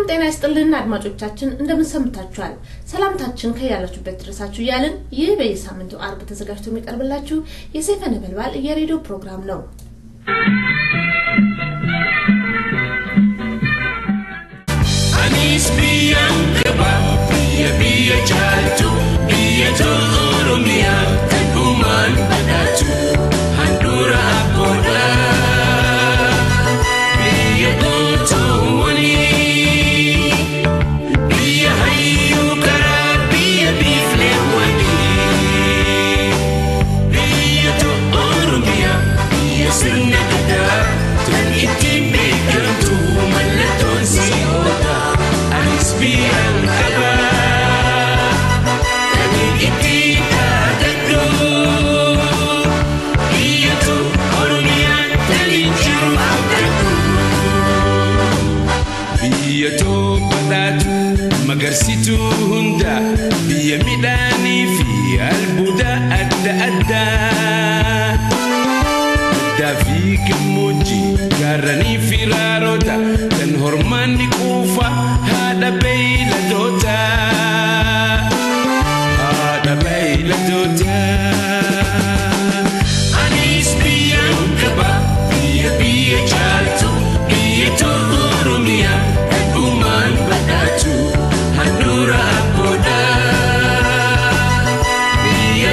ጤና ይስጥልን አድማጮቻችን፣ እንደምን ሰምታችኋል? ሰላምታችን ከያላችሁበት ድረሳችሁ እያልን ይህ በየሳምንቱ አርብ ተዘጋጅቶ የሚቀርብላችሁ የሰይፈ ነበልባል የሬዲዮ ፕሮግራም ነው። Anis biyyaan qaba biyya biyya caaltu biyya tolu oromiyaa kan uumaan badhaatu handhuura abboodha. Biyya gootoowwanii biyya hayyuu karaa biyya biifleewwanii biyya tolu oromiyaa biyya sirna gadaa kan ittiin beekamtu mallattoon si'oota. Anis biyyaan qaba kan ittiin dhaadadhu biyyatu oromiyaan kan jiru abdadhu. Biyya badhaatu magarsituu hunda biyya midhaanii fi albuuda adda addaa. Addaa fi gammoojjii gaarranii fi raaroota kan hormaanni quufa haadha beeyladoota. Haadha beeyladoota. Anis biyyaan qaba biyya biyya caaltu biyya tolu oromiyaa kan uumaan badhaatu handhuura abboodha. Biyya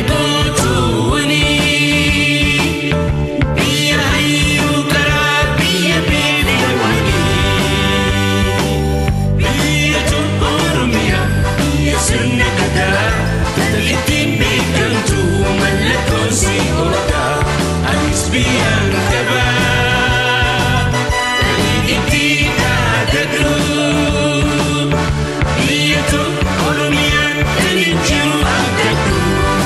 gootoowwanii biyya hayyuu karaa biyya beelewwanii biyya tolu oromiyaa biyya sirna gadaa kan ittiin beekamtu mallattoon si'oota anis biyyaan qaba kan ittiin dhaadadhu biyya tolu oromiyaa kan jiru abdadhu.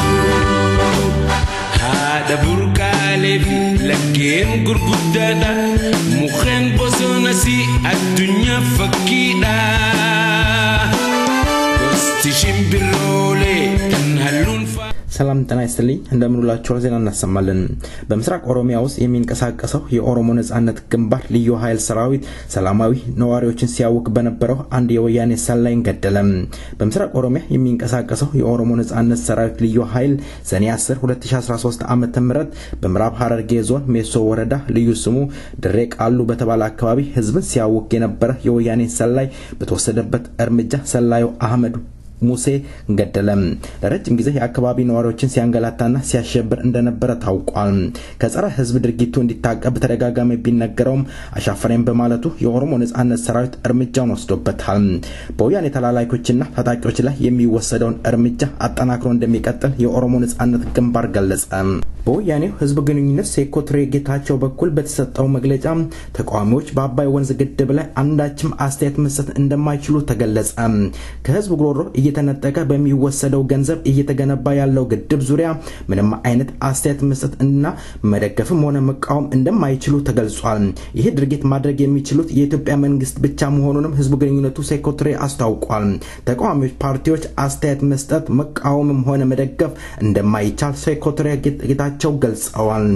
haadha burqaalee fi laggeen gurguddaadha mukkeen bosonas addunyaa fakkiidha gosti shimbiroolee kan halluun faa ሰላም ጤና ይስጥልኝ እንደምንውላችኋል ዜና እናሰማለን በምስራቅ ኦሮሚያ ውስጥ የሚንቀሳቀሰው የኦሮሞ ነጻነት ግንባር ልዩ ኃይል ሰራዊት ሰላማዊ ነዋሪዎችን ሲያውክ በነበረው አንድ የወያኔ ሰላይን ገደለ በምስራቅ ኦሮሚያ የሚንቀሳቀሰው የኦሮሞ ነጻነት ሰራዊት ልዩ ኃይል ሰኔ 10 2013 ዓ ም በምዕራብ ሐረርጌ ዞን ሜሶ ወረዳ ልዩ ስሙ ድሬ ቃሉ በተባለ አካባቢ ህዝብን ሲያውክ የነበረ የወያኔ ሰላይ በተወሰደበት እርምጃ ሰላዩ አህመድ ሙሴ ገደለ። ለረጅም ጊዜ የአካባቢ ነዋሪዎችን ሲያንገላታና ሲያሸብር እንደነበረ ታውቋል። ከጸረ ህዝብ ድርጊቱ እንዲታቀብ በተደጋጋሚ ቢነገረውም አሻፈረኝ በማለቱ የኦሮሞ ነጻነት ሰራዊት እርምጃውን ወስዶበታል። በወያኔ ተላላኪዎችና ታጣቂዎች ላይ የሚወሰደውን እርምጃ አጠናክሮ እንደሚቀጥል የኦሮሞ ነጻነት ግንባር ገለጸ። በወያኔው ህዝብ ግንኙነት ሴኮትሬ ጌታቸው በኩል በተሰጠው መግለጫ ተቃዋሚዎች በአባይ ወንዝ ግድብ ላይ አንዳችም አስተያየት መስጠት እንደማይችሉ ተገለጸ። ከህዝብ ጉሮሮ እየተነጠቀ በሚወሰደው ገንዘብ እየተገነባ ያለው ግድብ ዙሪያ ምንም አይነት አስተያየት መስጠት እና መደገፍም ሆነ መቃወም እንደማይችሉ ተገልጿል። ይህ ድርጊት ማድረግ የሚችሉት የኢትዮጵያ መንግስት ብቻ መሆኑንም ህዝብ ግንኙነቱ ሴኮትሬ አስታውቋል። ተቃዋሚዎች ፓርቲዎች አስተያየት መስጠት መቃወምም ሆነ መደገፍ እንደማይቻል ሴኮትሬ ጌታቸው ገልጸዋል።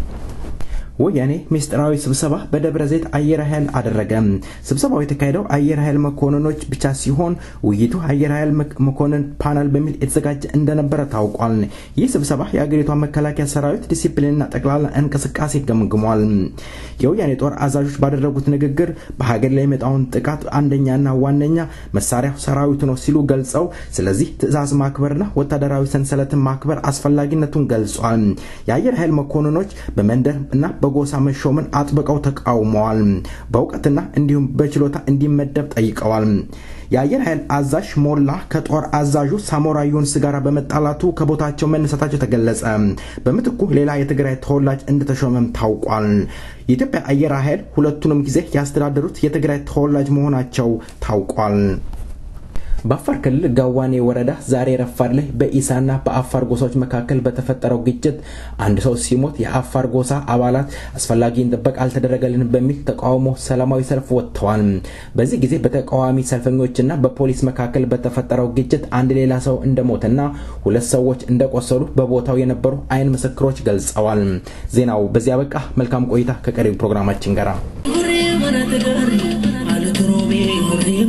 ወያኔ ምስጢራዊ ስብሰባ በደብረ ዘይት አየር ኃይል አደረገ። ስብሰባው የተካሄደው አየር ኃይል መኮንኖች ብቻ ሲሆን ውይይቱ አየር ኃይል መኮንን ፓናል በሚል የተዘጋጀ እንደነበረ ታውቋል። ይህ ስብሰባ የአገሪቷ መከላከያ ሰራዊት ዲሲፕሊንና ጠቅላላ እንቅስቃሴ ገምግሟል። የወያኔ ጦር አዛዦች ባደረጉት ንግግር በሀገር ላይ የመጣውን ጥቃት አንደኛና ዋነኛ መሳሪያው ሰራዊቱ ነው ሲሉ ገልጸው ስለዚህ ትዕዛዝ ማክበርና ወታደራዊ ሰንሰለትን ማክበር አስፈላጊነቱን ገልጿል። የአየር ኃይል መኮንኖች በመንደር እና በጎሳ መሾምን አጥብቀው ተቃውመዋል። በእውቀትና እንዲሁም በችሎታ እንዲመደብ ጠይቀዋል። የአየር ኃይል አዛዥ ሞላ ከጦር አዛዡ ሳሞራ ዩኑስ ጋር በመጣላቱ ከቦታቸው መነሳታቸው ተገለጸ። በምትኩ ሌላ የትግራይ ተወላጅ እንደተሾመም ታውቋል። የኢትዮጵያ አየር ኃይል ሁለቱንም ጊዜ ያስተዳደሩት የትግራይ ተወላጅ መሆናቸው ታውቋል። በአፋር ክልል ጋዋኔ ወረዳ ዛሬ ረፋድ ላይ በኢሳና በአፋር ጎሳዎች መካከል በተፈጠረው ግጭት አንድ ሰው ሲሞት የአፋር ጎሳ አባላት አስፈላጊን ጥበቃ አልተደረገልንም በሚል ተቃውሞ ሰላማዊ ሰልፍ ወጥተዋል። በዚህ ጊዜ በተቃዋሚ ሰልፈኞችና በፖሊስ መካከል በተፈጠረው ግጭት አንድ ሌላ ሰው እንደሞተና ሁለት ሰዎች እንደቆሰሉ በቦታው የነበሩ አይን ምስክሮች ገልጸዋል። ዜናው በዚያ በቃ። መልካም ቆይታ ከቀሪው ፕሮግራማችን ጋር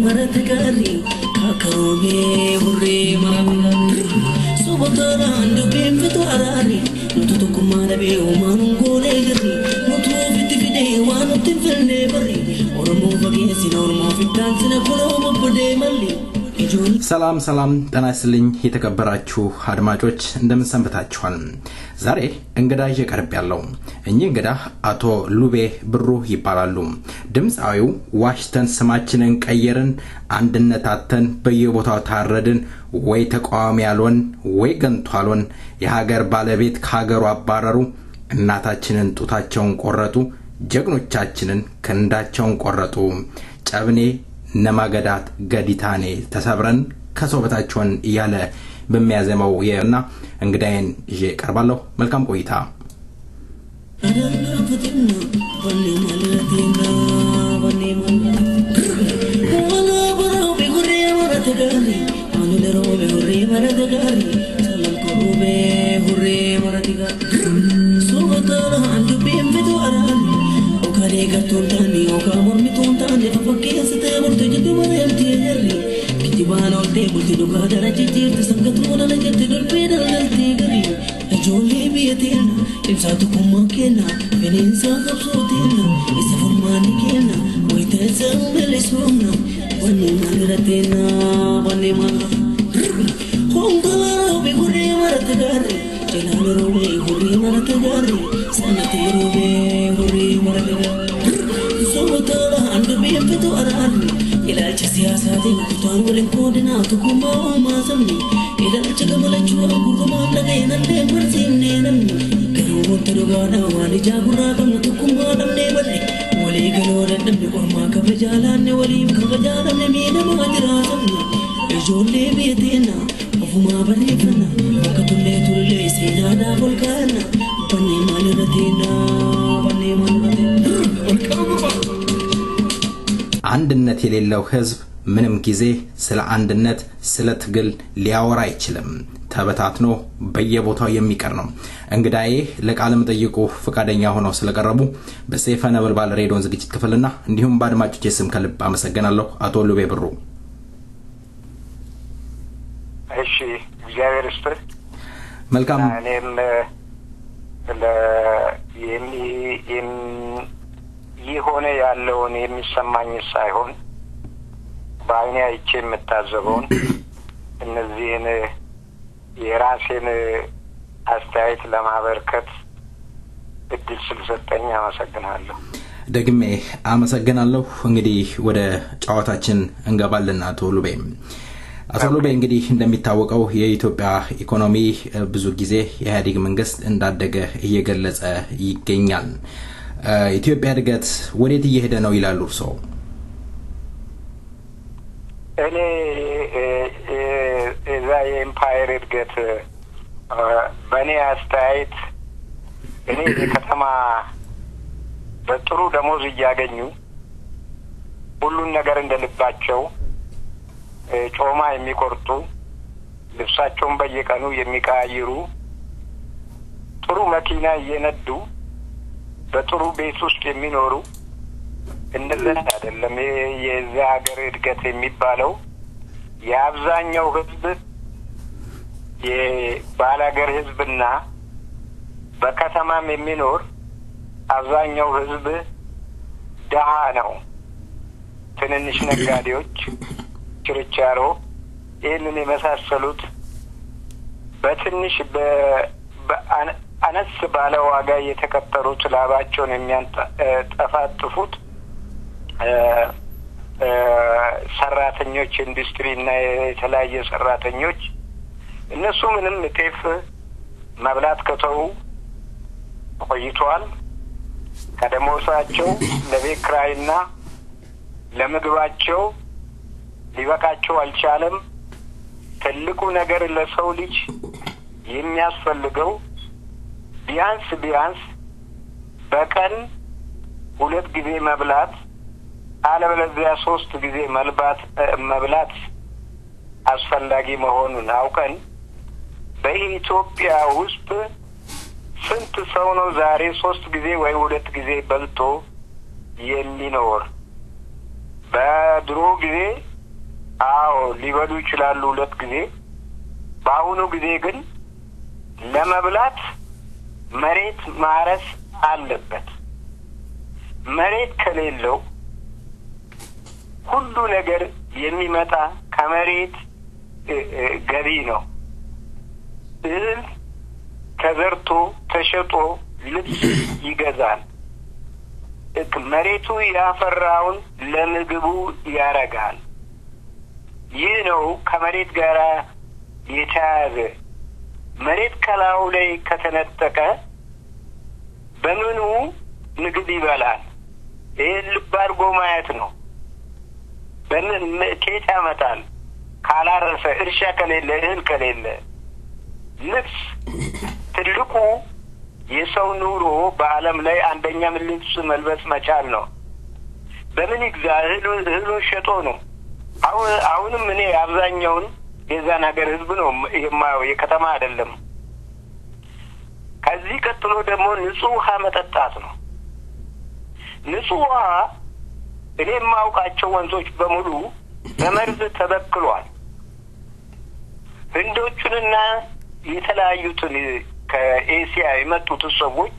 marate gaarii kaakaroomee hurree marate gaarii sobotaadhaan dubbiin fitu araari nutu tokkummaa dhabee uumaan ongoolee jirri nutu ofitti fidee waan nutti hin filnee barri oromoo fageessina oromoo fiddaan sina kunoo bobbodee malli ijoollee. ሰላም ሰላም ጤና ይስጥልኝ የተከበራችሁ አድማጮች እንደምን ሰንብታችኋል ዛሬ እንግዳ ይዤ ቀርብ ያለው እኚህ እንግዳ አቶ ሉቤ ብሩ ይባላሉ ድምፃዊው ዋሽተን ስማችንን ቀየርን አንድነት አተን በየቦታው ታረድን ወይ ተቃዋሚ ያልሆን ወይ ገንቶ አልሆን የሀገር ባለቤት ከሀገሩ አባረሩ እናታችንን ጡታቸውን ቆረጡ ጀግኖቻችንን ክንዳቸውን ቆረጡ ጨብኔ ነማገዳት ገዲታኔ ተሰብረን ከሰው በታችሆን እያለ በሚያዘመው እና እንግዳዬን ይዤ ቀርባለሁ መልካም ቆይታ Ijoollee biyya teena ibsaa tokkummaa kenna bineensa qabsoo teena isa furmaanni kenna wayita isa bilisuumna wanni maalira teena wanni maalira hongalaa roobee hurree marate gaarre jalaala roobee hurree marate gaarre sanatee roobee hurree marate gaarre sobotaadha handa beefitu araarre ilaalcha siyaasaatiin kutaan waliin qoodinaa tokkummaa uumaa sabni ilaalcha gamalachuu gurgumaan dhaga'e nallee barsiifnee namni garuu wanta dhugaadha waan ijaa gurraa qabnu tokkummaa dhabnee badhe walii galoo dadhabne ormaa kabajaa laanne waliif kabajaa dhabne miidhamaa jiraatamne ijoollee biyya teena ofumaa barreeffanna bakka tullee tullee seenaadhaaf ol kaa'anna bannee maalirra teena bannee maalirra teena አንድነት የሌለው ህዝብ ምንም ጊዜ ስለ አንድነት ስለ ትግል ሊያወራ አይችልም ተበታትኖ በየቦታው የሚቀር ነው እንግዳዬ ለቃለ መጠይቁ ፈቃደኛ ሆነው ስለቀረቡ በሰይፈ ነበልባል ሬዲዮን ዝግጅት ክፍልና እንዲሁም በአድማጮች ስም ከልብ አመሰግናለሁ አቶ ሉቤ ብሩ እሺ እግዚአብሔር ይስጥህ መልካም እኔም ለ የሚ- የም- የሆነ ያለውን የሚሰማኝ ሳይሆን በአይኔ አይቼ የምታዘበውን እነዚህን የራሴን አስተያየት ለማበርከት እድል ስለሰጠኝ አመሰግናለሁ። ደግሜ አመሰግናለሁ እንግዲህ ወደ ጨዋታችን እንገባለን አቶ ሉቤ አቶ ሉቤ እንግዲህ እንደሚታወቀው የኢትዮጵያ ኢኮኖሚ እ፣ ብዙ ጊዜ የኢህአዴግ መንግስት እንዳደገ እየገለጸ ይገኛል እ፣ ኢትዮጵያ እድገት ወዴት እየሄደ ነው ይላሉ እርስዎ እኔ እ፣ እ፣ እዛ የኤምፓየር እድገት እ፣ በእኔ አስተያየት እኔ የከተማ በጥሩ ደሞዝ እያገኙ ሁሉን ነገር እንደ ልባቸው እ፣ ጮማ የሚቆርጡ ልብሳቸውን በየቀኑ የሚቀያይሩ ጥሩ መኪና እየነዱ በጥሩ ቤት ውስጥ የሚኖሩ እንደዚህ አይደለም። ይሄ የዚህ ሀገር እድገት የሚባለው የአብዛኛው ህዝብ የባላገር ህዝብና በከተማም የሚኖር አብዛኛው ህዝብ ድሀ ነው። ትንንሽ ነጋዴዎች፣ ችርቻሮ፣ ይህንን የመሳሰሉት በትንሽ በ- በአነ- አነስ ባለ ዋጋ የተቀጠሩት ላባቸውን የሚያንጠፋጥፉት እ፣ እ፣ ሰራተኞች ኢንዱስትሪ እና የተለያየ ሰራተኞች እነሱ ምንም ጤፍ መብላት ከተዉ ቆይተዋል። ከደሞዛቸው ለቤት ኪራይና ለምግባቸው ሊበቃቸው አልቻለም። ትልቁ ነገር ለሰው ልጅ የሚያስፈልገው ቢያንስ ቢያንስ በቀን ሁለት ጊዜ መብላት አለበለዚያ ሶስት ጊዜ መልባት እ፣ መብላት አስፈላጊ መሆኑን አውቀን በኢትዮጵያ ውስጥ ስንት ሰው ነው ዛሬ ሶስት ጊዜ ወይ ሁለት ጊዜ በልቶ የሚኖር? በድሮ ጊዜ አዎ ሊበሉ ይችላሉ ሁለት ጊዜ። በአሁኑ ጊዜ ግን ለመብላት መሬት ማረስ አለበት። መሬት ከሌለው ሁሉ ነገር የሚመጣ ከመሬት ገቢ ነው። እህል ተዘርቶ ተሸጦ ልብስ ይገዛል። መሬቱ ያፈራውን ለምግቡ ያረጋል። ይህ ነው ከመሬት ጋር የተያያዘ። መሬት ከላዩ ላይ ከተነጠቀ በምኑ ምግብ ይበላል? ይህን ልብ አድርጎ ማየት ነው። በምን ኬት ያመጣል? ካላረሰ፣ እርሻ ከሌለ፣ እህል ከሌለ፣ ልብስ ትልቁ የሰው ኑሮ በዓለም ላይ አንደኛም ልብስ መልበስ መቻል ነው። በምን ይግዛ? እህሉን ሸጦ ነው። አሁን አሁንም እኔ አብዛኛውን የዛን ሀገር ህዝብ ነው የማየው፣ የከተማ አይደለም። ከዚህ ቀጥሎ ደግሞ ንጹህ ውሃ መጠጣት ነው። ንጹህ ውሃ እኔ የማውቃቸው ወንዞች በሙሉ በመርዝ ተበክሏል። ህንዶቹንና የተለያዩትን ከኤሲያ የመጡትን ሰዎች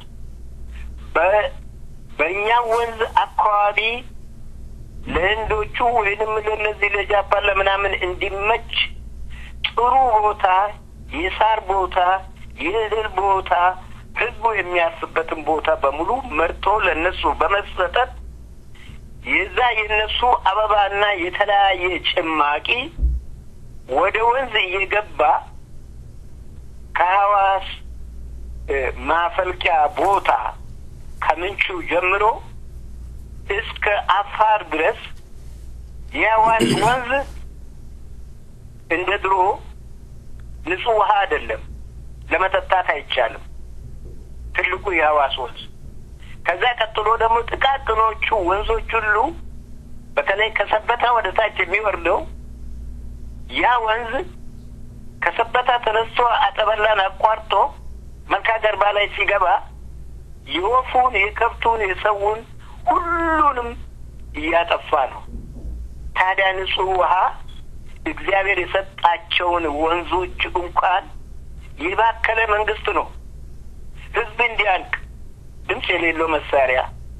በእኛ ወንዝ አካባቢ ለህንዶቹ ወይንም ለነዚህ ለጃፓን ለምናምን እንዲመች ጥሩ ቦታ፣ የሳር ቦታ፣ የእህል ቦታ፣ ህዝቡ የሚያስበትን ቦታ በሙሉ መርጦ ለእነሱ በመሰጠት የዛ የእነሱ አበባና የተለያየ ጭማቂ ወደ ወንዝ እየገባ ከሐዋስ ማፈልቂያ ቦታ ከምንጩ ጀምሮ እስከ አፋር ድረስ የሐዋስ ወንዝ እንደ ድሮ ንጹህ ውሃ አይደለም፣ ለመጠጣት አይቻልም። ትልቁ የሐዋስ ወንዝ ከዛ ቀጥሎ ደግሞ ጥቃቅኖቹ ወንዞች ሁሉ በተለይ ከሰበታ ወደ ታች የሚወርደው ያ ወንዝ ከሰበታ ተነስቶ አጠበላን አቋርጦ መልካ ገርባ ላይ ሲገባ የወፉን፣ የከብቱን፣ የሰውን ሁሉንም እያጠፋ ነው። ታዲያ ንጹህ ውሃ እግዚአብሔር የሰጣቸውን ወንዞች እንኳን የባከለ መንግስት ነው። ህዝብ እንዲያልቅ ድምፅ የሌለው መሳሪያ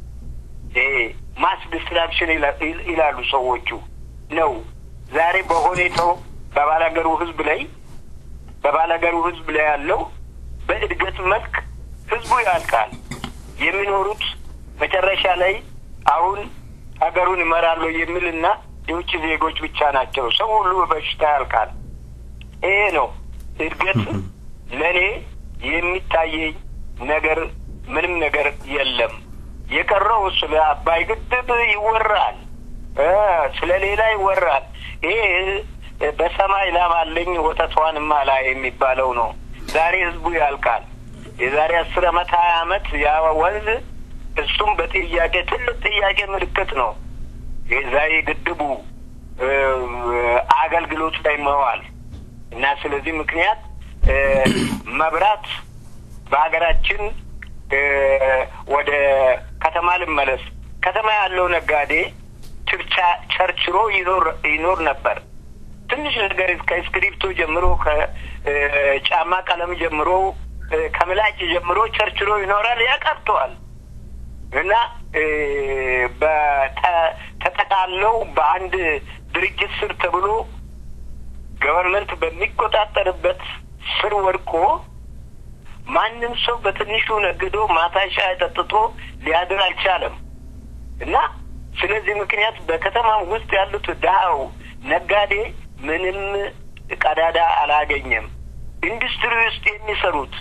ማስ ዲስትራክሽን ይላሉ ሰዎቹ ነው። ዛሬ በሁኔታው በባላገሩ ህዝብ ላይ በባላገሩ ህዝብ ላይ ያለው በእድገት መልክ ህዝቡ ያልቃል። የሚኖሩት መጨረሻ ላይ አሁን ሀገሩን እመራለሁ የሚልና የውጭ ዜጎች ብቻ ናቸው። ሰው ሁሉ በበሽታ ያልቃል። ይሄ ነው እድገት። ለእኔ የሚታየኝ ነገር ምንም ነገር የለም። የቀረው ስለ አባይ ግድብ ይወራል፣ ስለ ሌላ ይወራል። ይሄ በሰማይ ላም አለኝ ወተቷንም አላ የሚባለው ነው። ዛሬ ህዝቡ ያልቃል። የዛሬ አስር አመት ሀያ አመት ያ ወንዝ እሱም በጥያቄ ትልቅ ጥያቄ ምልክት ነው። የዛሬ ግድቡ አገልግሎት ላይ መዋል እና ስለዚህ ምክንያት መብራት በሀገራችን ወደ ከተማ ልመለስ። ከተማ ያለው ነጋዴ ቸርችሮ ይኖር ይኖር ነበር። ትንሽ ነገር ከእስክሪፕቶ ጀምሮ ከጫማ ቀለም ጀምሮ ከምላጭ ጀምሮ ቸርችሮ ይኖራል። ያቀርተዋል እና ተጠቃለው በአንድ ድርጅት ስር ተብሎ ገቨርንመንት በሚቆጣጠርበት ስር ወድቆ ማንም ሰው በትንሹ ነግዶ ማታ ሻይ ጠጥቶ ሊያድር አልቻለም እና ስለዚህ ምክንያት በከተማ ውስጥ ያሉት ድሀው ነጋዴ ምንም ቀዳዳ አላገኘም። ኢንዱስትሪ ውስጥ የሚሰሩት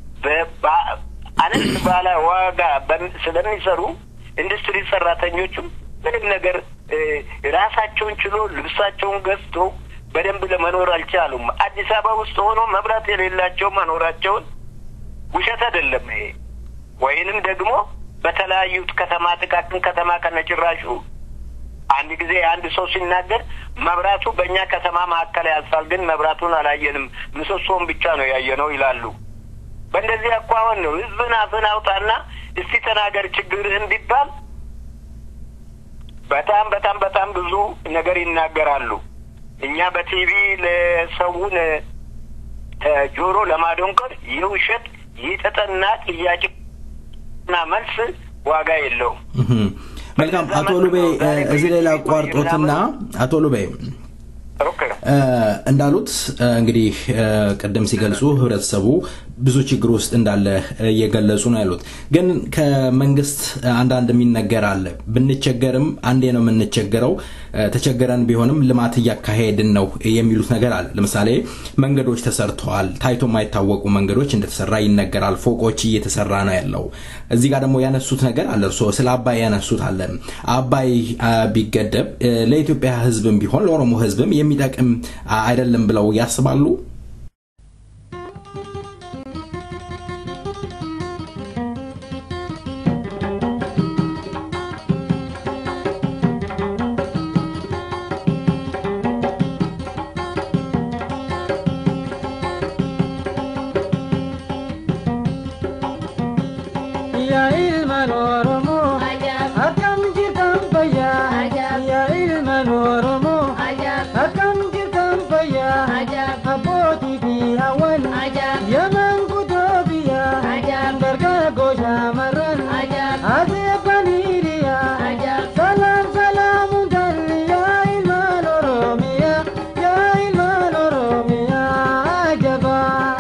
አነስ ባለ ዋጋ ስለሚሰሩ ኢንዱስትሪ ሰራተኞቹም ምንም ነገር ራሳቸውን ችሎ ልብሳቸውን ገዝቶ በደንብ ለመኖር አልቻሉም። አዲስ አበባ ውስጥ ሆኖ መብራት የሌላቸው መኖራቸውን ውሸት አይደለም ይሄ። ወይንም ደግሞ በተለያዩት ከተማ ጥቃቅን ከተማ ከነጭራሹ አንድ ጊዜ አንድ ሰው ሲናገር መብራቱ በእኛ ከተማ መካከል ያልፋል፣ ግን መብራቱን አላየንም፣ ምሰሶውን ብቻ ነው ያየነው ይላሉ። በእንደዚህ አኳኋን ነው ህዝብን አፍን አውጣና እስቲ ተናገር ችግርህን ቢባል በጣም በጣም በጣም ብዙ ነገር ይናገራሉ። እኛ በቲቪ ለሰውን እ፣ ጆሮ ለማደንቀር የውሸት የተጠና ጥያቄና መልስ ዋጋ የለውም። እህም። መልካም አቶ ሉቤ እ፣ እዚህ ላይ ላቋርጦትና አቶ ሉቤ ኦኬ እ፣ እንዳሉት እ፣ እንግዲህ እ፣ ቅድም ሲገልጹ ህብረተሰቡ ብዙ ችግር ውስጥ እንዳለ እ፣ እየገለጹ ነው ያሉት። ግን ከመንግስት እ፣ አንዳንድ የሚነገር አለ። ብንቸገርም አንዴ ነው የምንቸገረው፣ እ፣ ተቸገረን ቢሆንም ልማት እያካሄድን ነው የሚሉት ነገር አለ። ለምሳሌ መንገዶች ተሰርተዋል። ታይቶ የማይታወቁ መንገዶች እንደተሰራ ይነገራል። ፎቆች እየተሰራ ነው ያለው። እዚህ ጋር ደግሞ ያነሱት ነገር አለ። እርስዎ ስለ አባይ ያነሱት አለ። አባይ አ፣ ቢገደብ እ፣ ለኢትዮጵያ ህዝብም ቢሆን ለኦሮሞ ህዝብም የሚጠቅም አ፣ አይደለም ብለው ያስባሉ? yaa ilmaan oromoo akkam jirtan fayyaa yaa ilmaan oromoo akkam jirtan fayyaa abbootii fi hawwan yaman kutoo biyyaa dargaggoo shaamarran aseebbanii dhiyaa salaam salaamuun galli yaa ilmaan oromiyaa yaa ilmaan oromiyaa ajabaa.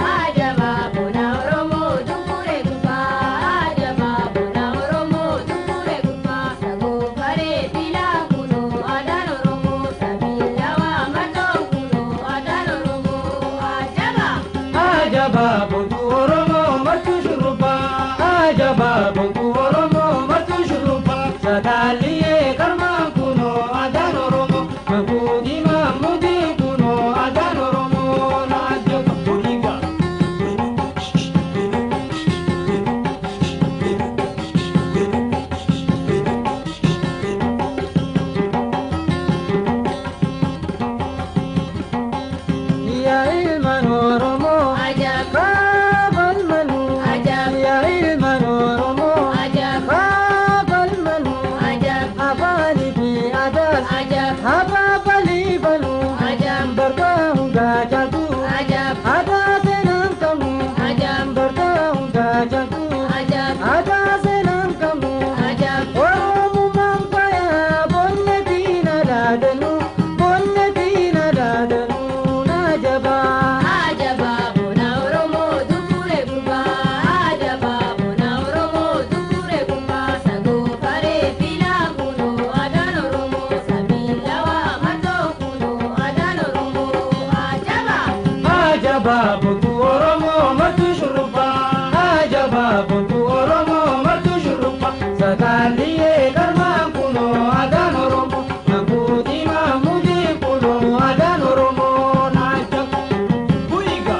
Ajaba buntu Oromoo martu shurrubba. Ajaba buntu Oromoo martu shurrubba. Sagaaliyee karmaan kunoo adaan Oromoo. Mabuudii maamudii kunoo adaan Oromoo na ajaba buliga. Yaa ilmaan Oromoo. Kaabal manuu. Yaa ilmaan Oromoo. Kaabal manuu. Afaanii fi aadaas. Habaabalii banuu. Bargaa hundaa jaaltu. Aadaa seenaan qabu. Bargaa hundaa jaaltu. Aadaa seenaan qabu. Oromummaan faaya bonne diina dhaadanu. Bonne diina dhaadanu na jabaa. Ajaba buntu Oromoo martu shurrubba. Ajaba buntu Oromoo martu shurrubba. Sagaaliyee galmaan kunoo adaan Oromoo. Mabuudii maamudii kunoo adaan Oromoo na ajaba. Buyiga.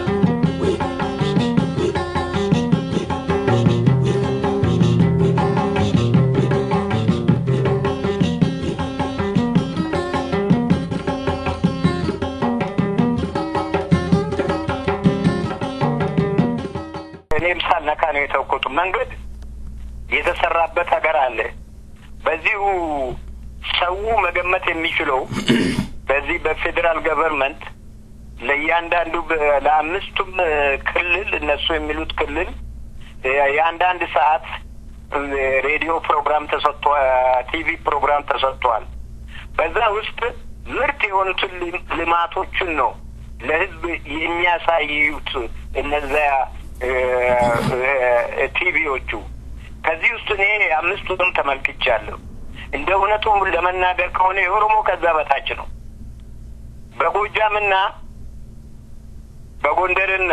እኔም ሳልነካ ነው የተውኩት። መንገድ የተሰራበት ሀገር አለ። በዚሁ ሰው መገመት የሚችለው በዚህ በፌዴራል ገቨርንመንት ለእያንዳንዱ በ- ለአምስቱም እ፣ ክልል እነሱ የሚሉት ክልል እ፣ የአንዳንድ ሰዓት እ፣ ሬዲዮ ፕሮግራም ተሰጥቶ ቲቪ ፕሮግራም ተሰጥቷል። በዛ ውስጥ ምርት የሆኑትን ል- ልማቶችን ነው ለህዝብ የሚያሳዩት እነዚያ እ፣ እ፣ ቲቪዎቹ። ከዚህ ውስጥ እኔ አምስቱንም ተመልክቻለሁ። እንደ እውነቱ ለመናገር ከሆነ የኦሮሞ ከዛ በታች ነው። በጎጃምና በጎንደርና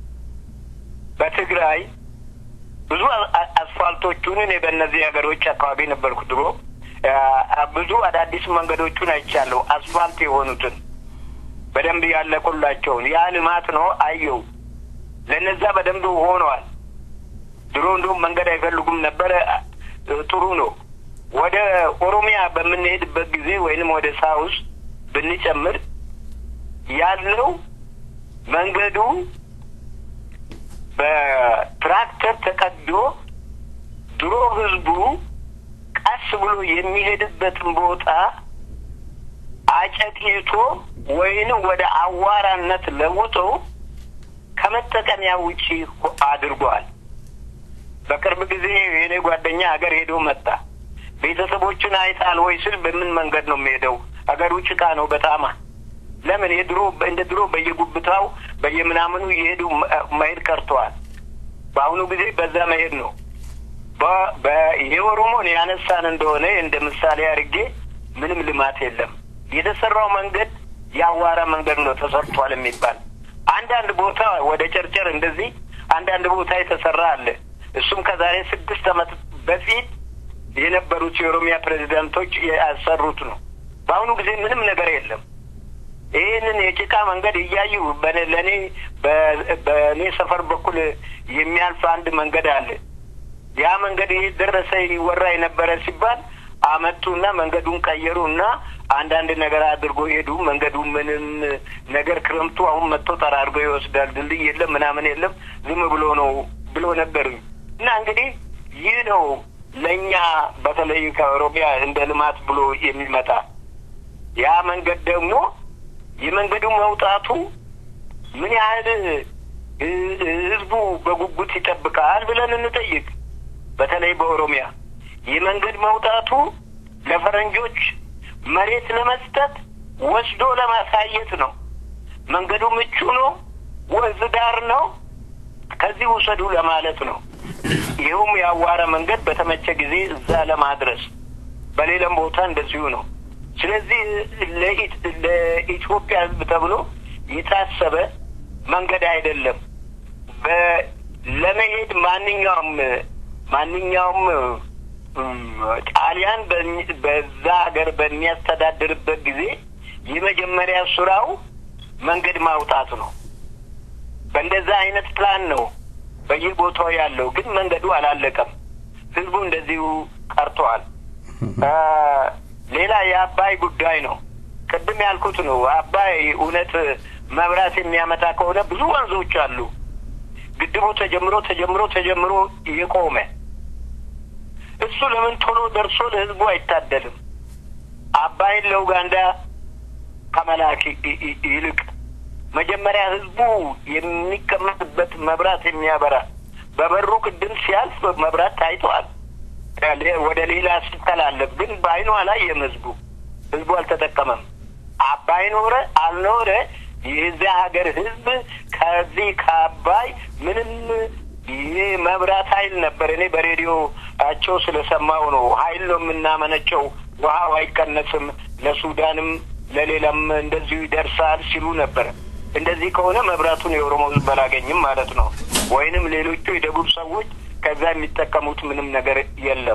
በትግራይ ብዙ አ- አ- አስፋልቶቹን እኔ በእነዚህ ሀገሮች አካባቢ ነበርኩ ድሮ። አ- ብዙ አዳዲስ መንገዶቹን አይቻለሁ። አስፋልት የሆኑትን በደንብ ያለቁላቸውን ያ ልማት ነው አየው። ለነዛ በደንብ ሆነዋል። ድሮ እንደውም መንገድ አይፈልጉም ነበረ። እ፣ ጥሩ ነው። ወደ ኦሮሚያ በምንሄድበት ጊዜ ወይንም ወደ ሳውስ ብንጨምር ያለው መንገዱ በትራክተር ተቀዶ ድሮ ህዝቡ ቀስ ብሎ የሚሄድበትን ቦታ አጨቅይቶ ወይንም ወደ አዋራነት ለውጦ ከመጠቀሚያ ውጪ አድርጓል። በቅርብ ጊዜ የኔ ጓደኛ ሀገር ሄዶ መጣ። ቤተሰቦችን አይጣል ወይ ስል በምን መንገድ ነው የሚሄደው? ሀገሩ ጭቃ ነው በጣም ለምን የድሮ እንደ ድሮ በየጉብታው በየምናምኑ እየሄዱ መሄድ ቀርተዋል። በአሁኑ ጊዜ በዛ መሄድ ነው። ይሄ ኦሮሞን ያነሳን እንደሆነ እንደ ምሳሌ አድርጌ ምንም ልማት የለም። የተሰራው መንገድ የአዋራ መንገድ ነው ተሰርቷል የሚባል አንዳንድ ቦታ ወደ ጨርጨር እንደዚህ አንዳንድ ቦታ የተሰራ አለ። እሱም ከዛሬ ስድስት ዓመት በፊት የነበሩት የኦሮሚያ ፕሬዚዳንቶች ያሰሩት ነው። በአሁኑ ጊዜ ምንም ነገር የለም። ይህንን የጭቃ መንገድ እያዩ ለእኔ በእኔ ሰፈር በኩል የሚያልፍ አንድ መንገድ አለ። ያ መንገድ ይህ ደረሰ ይወራ የነበረ ሲባል አመጡና መንገዱን ቀየሩ እና አንዳንድ ነገር አድርጎ ሄዱ። መንገዱ ምንም ነገር ክረምቱ አሁን መጥቶ ጠራርጎ ይወስዳል። ድልድይ የለም ምናምን የለም ዝም ብሎ ነው ብሎ ነገሩኝ። እና እንግዲህ ይህ ነው ለእኛ በተለይ ከኦሮሚያ እንደ ልማት ብሎ የሚመጣ ያ መንገድ ደግሞ የመንገዱ መውጣቱ ምን ያህል ህዝቡ በጉጉት ይጠብቃል ብለን እንጠይቅ። በተለይ በኦሮሚያ የመንገድ መውጣቱ ለፈረንጆች መሬት ለመስጠት ወስዶ ለማሳየት ነው። መንገዱ ምቹ ነው፣ ወንዝ ዳር ነው፣ ከዚህ ውሰዱ ለማለት ነው። ይኸውም የአዋረ መንገድ በተመቸ ጊዜ እዛ ለማድረስ በሌላም ቦታ እንደዚሁ ነው። ስለዚህ ለኢትዮጵያ ሕዝብ ተብሎ የታሰበ መንገድ አይደለም። ለመሄድ ማንኛውም ማንኛውም ጣሊያን በዛ ሀገር በሚያስተዳድርበት ጊዜ የመጀመሪያ ስራው መንገድ ማውጣት ነው። በእንደዛ አይነት ፕላን ነው በየቦታው ያለው። ግን መንገዱ አላለቀም። ህዝቡ እንደዚሁ ቀርተዋል። ሌላ የአባይ ጉዳይ ነው። ቅድም ያልኩት ነው። አባይ እውነት መብራት የሚያመጣ ከሆነ ብዙ ወንዞች አሉ። ግድቡ ተጀምሮ ተጀምሮ ተጀምሮ የቆመ እሱ ለምን ቶሎ ደርሶ ለህዝቡ አይታደልም? አባይን ለኡጋንዳ ከመላክ ይልቅ መጀመሪያ ህዝቡ የሚቀመጥበት መብራት የሚያበራ በበሩ ቅድም ሲያልፍ መብራት ታይተዋል። ወደ ሌላ ሲተላለፍ ግን በአይኑ አላየም። ህዝቡ ህዝቡ አልተጠቀመም። አባይ ኖረ አልኖረ የዚያ ሀገር ህዝብ ከዚህ ከአባይ ምንም ይህ መብራት ኃይል ነበር። እኔ በሬዲዮቸው ስለሰማው ነው። ኃይል ነው የምናመነጨው፣ ውሃው አይቀነስም፣ ለሱዳንም ለሌላም እንደዚሁ ይደርሳል ሲሉ ነበር። እንደዚህ ከሆነ መብራቱን የኦሮሞ ህዝብ አላገኝም ማለት ነው። ወይንም ሌሎቹ የደቡብ ሰዎች ከዛ የሚጠቀሙት ምንም ነገር የለም።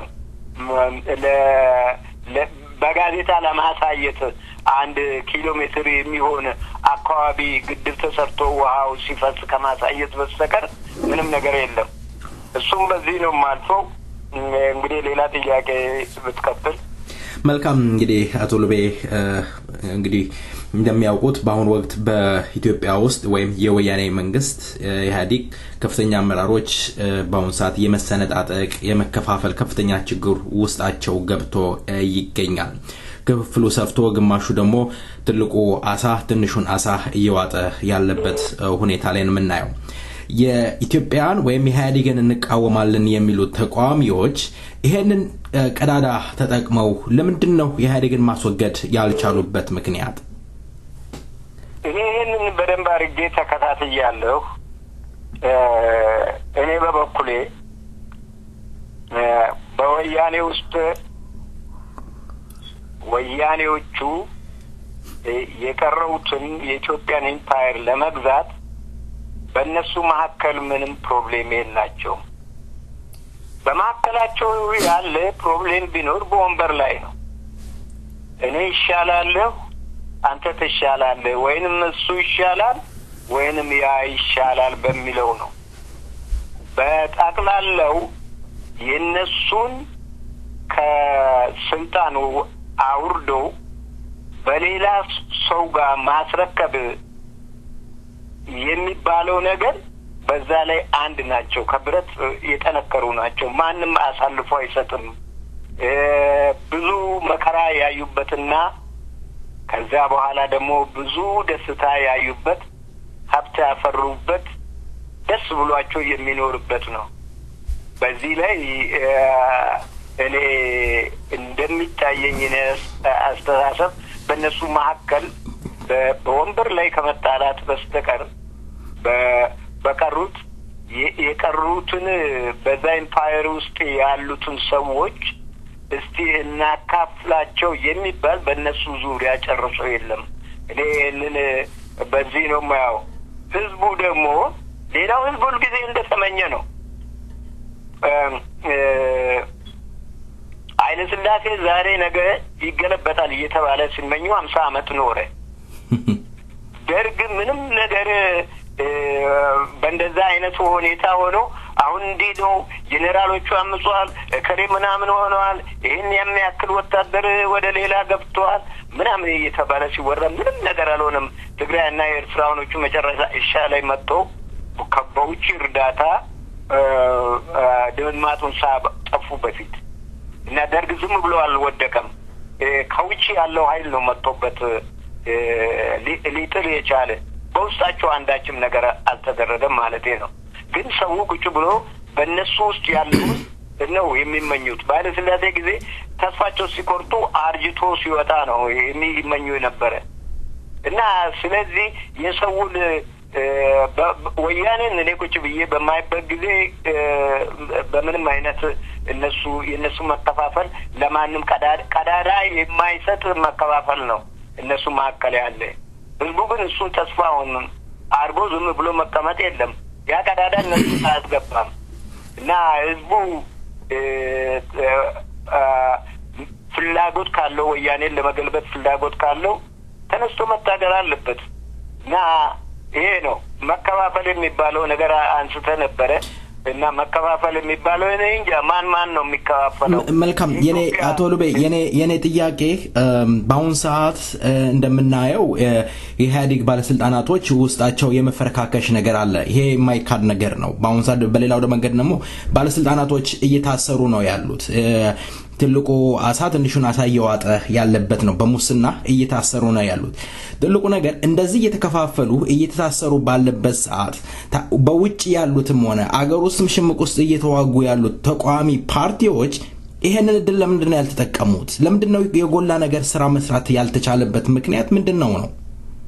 በጋዜጣ ለማሳየት አንድ ኪሎ ሜትር የሚሆን አካባቢ ግድብ ተሰርቶ ውሃው ሲፈስ ከማሳየት በስተቀር ምንም ነገር የለም። እሱም በዚህ ነው የማልፈው። እንግዲህ ሌላ ጥያቄ ብትቀጥል መልካም። እንግዲህ አቶ ልቤ እንግዲህ እንደሚያውቁት በአሁኑ ወቅት በኢትዮጵያ ውስጥ ወይም የወያኔ መንግስት ኢህአዴግ ከፍተኛ አመራሮች በአሁኑ ሰዓት የመሰነጣጠቅ የመከፋፈል ከፍተኛ ችግር ውስጣቸው ገብቶ ይገኛል። ክፍፍሉ ሰፍቶ ግማሹ ደግሞ ትልቁ አሳ ትንሹን አሳ እየዋጠ ያለበት ሁኔታ ላይ ነው የምናየው። የኢትዮጵያን ወይም ኢህአዴግን እንቃወማለን የሚሉት ተቃዋሚዎች ይሄንን ቀዳዳ ተጠቅመው ለምንድን ነው ኢህአዴግን ማስወገድ ያልቻሉበት ምክንያት? ይህንን በደንብ አድርጌ ተከታትያለሁ። እኔ በበኩሌ በወያኔ ውስጥ ወያኔዎቹ የቀረውትን የኢትዮጵያን ኤምፓየር ለመግዛት በእነሱ መካከል ምንም ፕሮብሌም የላቸውም። በመካከላቸው ያለ ፕሮብሌም ቢኖር በወንበር ላይ ነው። እኔ ይሻላለሁ፣ አንተ ትሻላለህ፣ ወይንም እሱ ይሻላል ወይንም ያ ይሻላል በሚለው ነው። በጠቅላላው የእነሱን ከስልጣኑ አውርዶ በሌላ ሰው ጋር ማስረከብ የሚባለው ነገር በዛ ላይ አንድ ናቸው። ከብረት የጠነከሩ ናቸው። ማንም አሳልፎ አይሰጥም። ብዙ መከራ ያዩበትና ከዛ በኋላ ደግሞ ብዙ ደስታ ያዩበት ሀብት ያፈሩበት ደስ ብሏቸው የሚኖርበት ነው። በዚህ ላይ እ፣ እኔ እንደሚታየኝ እኔ አስተሳሰብ በእነሱ መካከል በ- በወንበር ላይ ከመጣላት በስተቀር በ- በቀሩት የ- የቀሩትን በዛ ኤምፓየር ውስጥ ያሉትን ሰዎች እስቲ እናካፍላቸው የሚባል በእነሱ ዙሪያ ጨርሶ የለም። እኔ ይህንን በዚህ ነው የማየው። ህዝቡ ደግሞ ሌላው ህዝብ ሁልጊዜ እንደተመኘ ነው። ኃይለ ሥላሴ ዛሬ ነገ ይገለበጣል እየተባለ ሲመኙ ሀምሳ ዓመት ኖረ። ደርግ ምንም ነገር እ፣ በእንደዛ አይነቱ ሁኔታ ሆኖ አሁን እንዲህ ነው ጄኔራሎቹ አምጿል፣ እከሌ ምናምን ሆነዋል፣ ይህን የሚያክል ወታደር ወደ ሌላ ገብተዋል ምናምን እየተባለ ሲወራ ምንም ነገር አልሆነም። ትግራይና የኤርትራውያኖቹ መጨረሻ እሻ ላይ መጥቶ ከ- በውጭ እርዳታ እ፣ እ፣ ድምጥማጡን ሳጠፉ በፊት እና ደርግ ዝም ብሎ አልወደቀም። እ፣ ከውጭ ያለው ኃይል ነው መጥቶበት እ፣ ሊ- ሊጥል የቻለ በውስጣቸው አንዳችም ነገር አልተደረገም ማለቴ ነው። ግን ሰው ቁጭ ብሎ በእነሱ ውስጥ ያለውን ነው የሚመኙት። በኃይለ ሥላሴ ጊዜ ተስፋቸው ሲቆርጡ አርጅቶ ሲወጣ ነው የሚመኙ የነበረ እና ስለዚህ የሰውን እ፣ በ- በ- ወያኔን እኔ ቁጭ ብዬ በማይበት ጊዜ እ፣ በምንም አይነት እነሱ የእነሱ መከፋፈል ለማንም ቀዳዳ ቀዳዳ የማይሰጥ መከፋፈል ነው እነሱ መካከል ያለ። ህዝቡ ግን እሱን ተስፋውን አድርጎ ዝም ብሎ መቀመጥ የለም። ያ ቀዳዳ እነሱ አያስገባም እና ህዝቡ እ፣ እ፣ አ፣ ፍላጎት ካለው ወያኔን ለመገልበጥ ፍላጎት ካለው ተነስቶ መታገል አለበት እና ይሄ ነው መከፋፈል የሚባለው ነገር አንስተ ነበረ እና መከፋፈል የሚባለው እኔ እንጃ ማን ማን ነው የሚከፋፈለው? ም- መልካም የኔ ኢትዮጵያ- አቶ ሉቤ የኔ የኔ ጥያቄ እም፣ በአሁን ሰዓት እ፣ እንደምናየው እ፣ የኢህአዴግ ባለስልጣናቶች ውስጣቸው የመፈረካከሽ ነገር አለ። ይሄ የማይካድ ነገር ነው። በአሁን ሰዓት በሌላው መንገድ ደግሞ ባለስልጣናቶች እየታሰሩ ነው ያሉት። እ፣ ትልቁ አሳ ትንሹን አሳ እየዋጠ ያለበት ነው። በሙስና እየታሰሩ ነው ያሉት። ትልቁ ነገር እንደዚህ እየተከፋፈሉ እየተታሰሩ ባለበት ሰዓት ታ- በውጭ ያሉትም ሆነ አገር ውስጥም ሽምቅ ውስጥ እየተዋጉ ያሉት ተቃዋሚ ፓርቲዎች ይሄንን እድል ለምንድን ነው ያልተጠቀሙት? ለምንድን ነው የጎላ ነገር ስራ መስራት ያልተቻለበት ምክንያት ምንድን ነው ነው?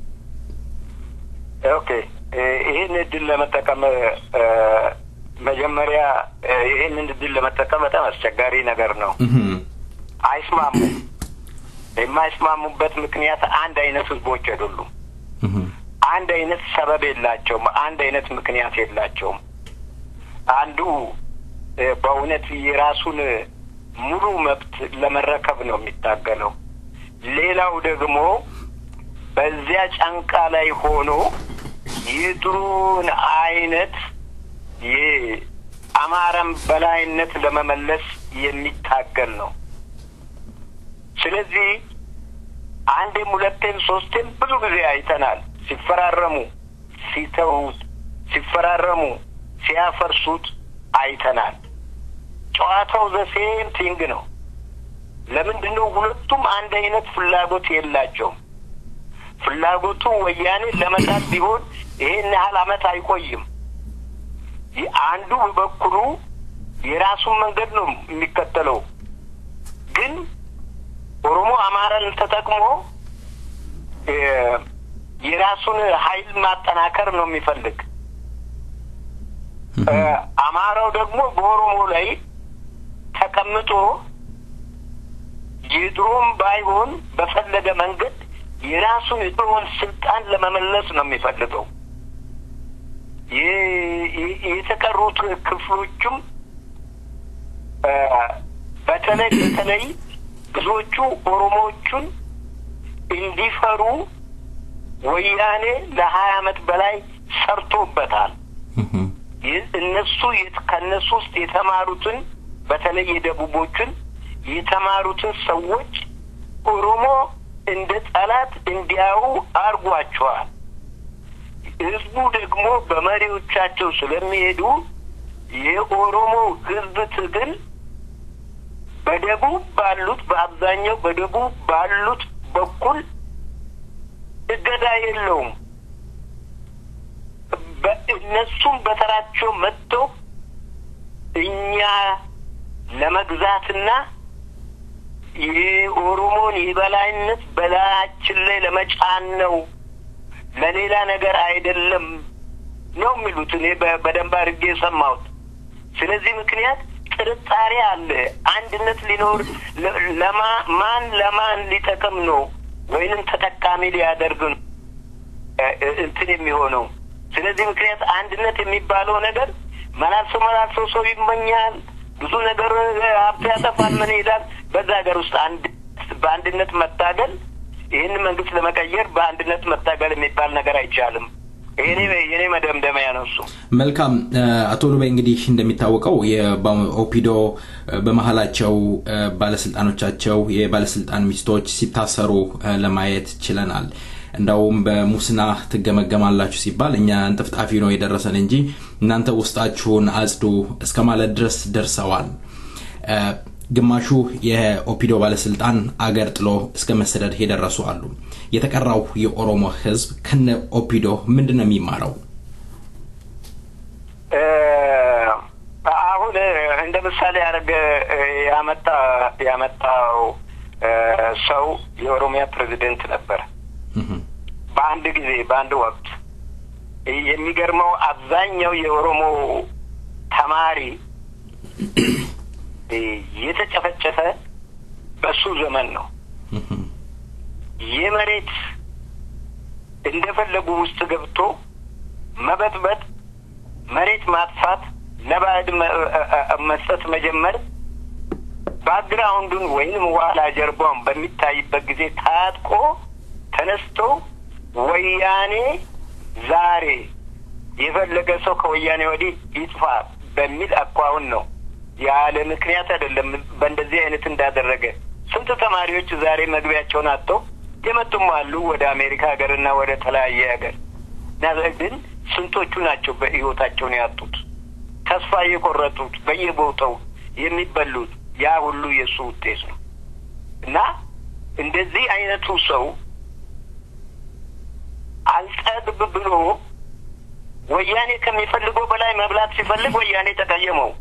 ኦኬ እ፣ ይህን እድል ለመጠቀም እ፣ መጀመሪያ እ፣ ይህንን እድል ለመጠቀም በጣም አስቸጋሪ ነገር ነው። እህም፣ አይስማሙም። የማይስማሙበት ምክንያት አንድ አይነት ህዝቦች አይደሉም። እህም፣ አንድ አይነት ሰበብ የላቸውም። አንድ አይነት ምክንያት የላቸውም። አንዱ እ፣ በእውነት የራሱን ሙሉ መብት ለመረከብ ነው የሚታገለው። ሌላው ደግሞ በዚያ ጫንቃ ላይ ሆኖ የድሮውን አይነት የአማራን በላይነት ለመመለስ የሚታገል ነው። ስለዚህ አንዴም ሁለቴም ሶስቴም ብዙ ጊዜ አይተናል። ሲፈራረሙ፣ ሲተዉት፣ ሲፈራረሙ፣ ሲያፈርሱት አይተናል። ጨዋታው ዘሴም ቲንግ ነው። ለምንድን ነው ሁለቱም አንድ አይነት ፍላጎት የላቸውም? ፍላጎቱ ወያኔ ለመጣል ቢሆን ይሄን ያህል አመት አይቆይም። ይህ አንዱ በበኩሉ የራሱን መንገድ ነው የሚከተለው። ግን ኦሮሞ አማራን ተጠቅሞ እ፣ የራሱን ኃይል ማጠናከር ነው የሚፈልግ። እ፣ አማራው ደግሞ በኦሮሞ ላይ ተቀምጦ የድሮም ባይሆን በፈለገ መንገድ የራሱን የድሮውን ስልጣን ለመመለስ ነው የሚፈልገው። የ- የ- የተቀሩት ክፍሎቹም እ፣ በተለይ በተለይ ብዙዎቹ ኦሮሞዎቹን እንዲፈሩ ወያኔ ለሀያ አመት በላይ ሰርቶበታል። እህም፣ ይህ እነሱ የት- ከእነሱ ውስጥ የተማሩትን በተለይ የደቡቦችን የተማሩትን ሰዎች ኦሮሞ እንደ ጠላት እንዲያዩ አድርጓቸዋል። ህዝቡ ደግሞ በመሪዎቻቸው ስለሚሄዱ የኦሮሞ ህዝብ ትግል በደቡብ ባሉት በአብዛኛው በደቡብ ባሉት በኩል እገዳ የለውም። በ- እነሱም በተራቸው መጥተው እኛ ለመግዛትና የኦሮሞን የበላይነት በላያችን ላይ ለመጫን ነው፣ ለሌላ ነገር አይደለም ነው የሚሉት። እኔ በ- በደንብ አድርጌ የሰማሁት። ስለዚህ ምክንያት ጥርጣሬ አለ። አንድነት ሊኖር ለ- ለማ ማን ለማን ሊጠቅም ነው ወይንም ተጠቃሚ ሊያደርግ ነው እ- እ- እንትን የሚሆነው። ስለዚህ ምክንያት አንድነት የሚባለው ነገር መላልሶ መላልሶ ሰው ይመኛል፣ ብዙ ነገር እ፣ ሀብት ያጠፋል፣ ምን ይሄዳል። በዛ ሀገር ውስጥ አንድ በአንድነት መታገል ይህን መንግስት ለመቀየር በአንድነት መታገል የሚባል ነገር አይቻልም። የኔ የኔ መደምደሚያ ነው እሱ። መልካም እ፣ አቶ ሉቤ እንግዲህ እንደሚታወቀው የኦፒዶ በመሀላቸው እ፣ ባለስልጣኖቻቸው የባለስልጣን ሚስቶች ሲታሰሩ እ፣ ለማየት ችለናል። እንዳውም በሙስና ትገመገማላችሁ ሲባል እኛ እንጥፍጣፊ ነው የደረሰን እንጂ እናንተ ውስጣችሁን አጽዱ እስከ ማለት ድረስ ደርሰዋል። እ፣ ግማሹ የኦፒዶ ባለስልጣን አገር ጥሎ እስከ መሰደድ የደረሱ አሉ። የተቀራው የኦሮሞ ህዝብ ከነ ኦፒዶ ምንድን ነው የሚማረው? እ፣ አሁን እ፣ እንደ ምሳሌ ያደረገ እ፣ ያመጣ ያመጣው እ፣ ሰው የኦሮሚያ ፕሬዚደንት ነበር። እህም፣ በአንድ ጊዜ በአንድ ወቅት የሚገርመው አብዛኛው የኦሮሞ ተማሪ እ፣ የተጨፈጨፈ በሱ ዘመን ነው። እህም፣ የመሬት እንደፈለጉ ውስጥ ገብቶ መበጥበጥ፣ መሬት ማጥፋት፣ ለባዕድ መ- እ- እ- መስጠት መጀመር ባክግራውንዱን ወይንም ኋላ ጀርባውን በሚታይበት ጊዜ ታጥቆ ተነስቶ ወያኔ ዛሬ የፈለገ ሰው ከወያኔ ወዲህ ይጥፋ በሚል አኳውን ነው። ያለ ምክንያት አይደለም። በእንደዚህ አይነት እንዳደረገ ስንት ተማሪዎች ዛሬ መግቢያቸውን አጥተው የመጡም አሉ ወደ አሜሪካ ሀገርና ወደ ተለያየ ሀገር እና ግን ስንቶቹ ናቸው በሕይወታቸውን ያጡት ተስፋ የቆረጡት በየቦታው የሚበሉት ያ ሁሉ የእሱ ውጤት ነው እና እንደዚህ አይነቱ ሰው አልጠግብ ብሎ ወያኔ ከሚፈልገው በላይ መብላት ሲፈልግ ወያኔ ተቀየመው።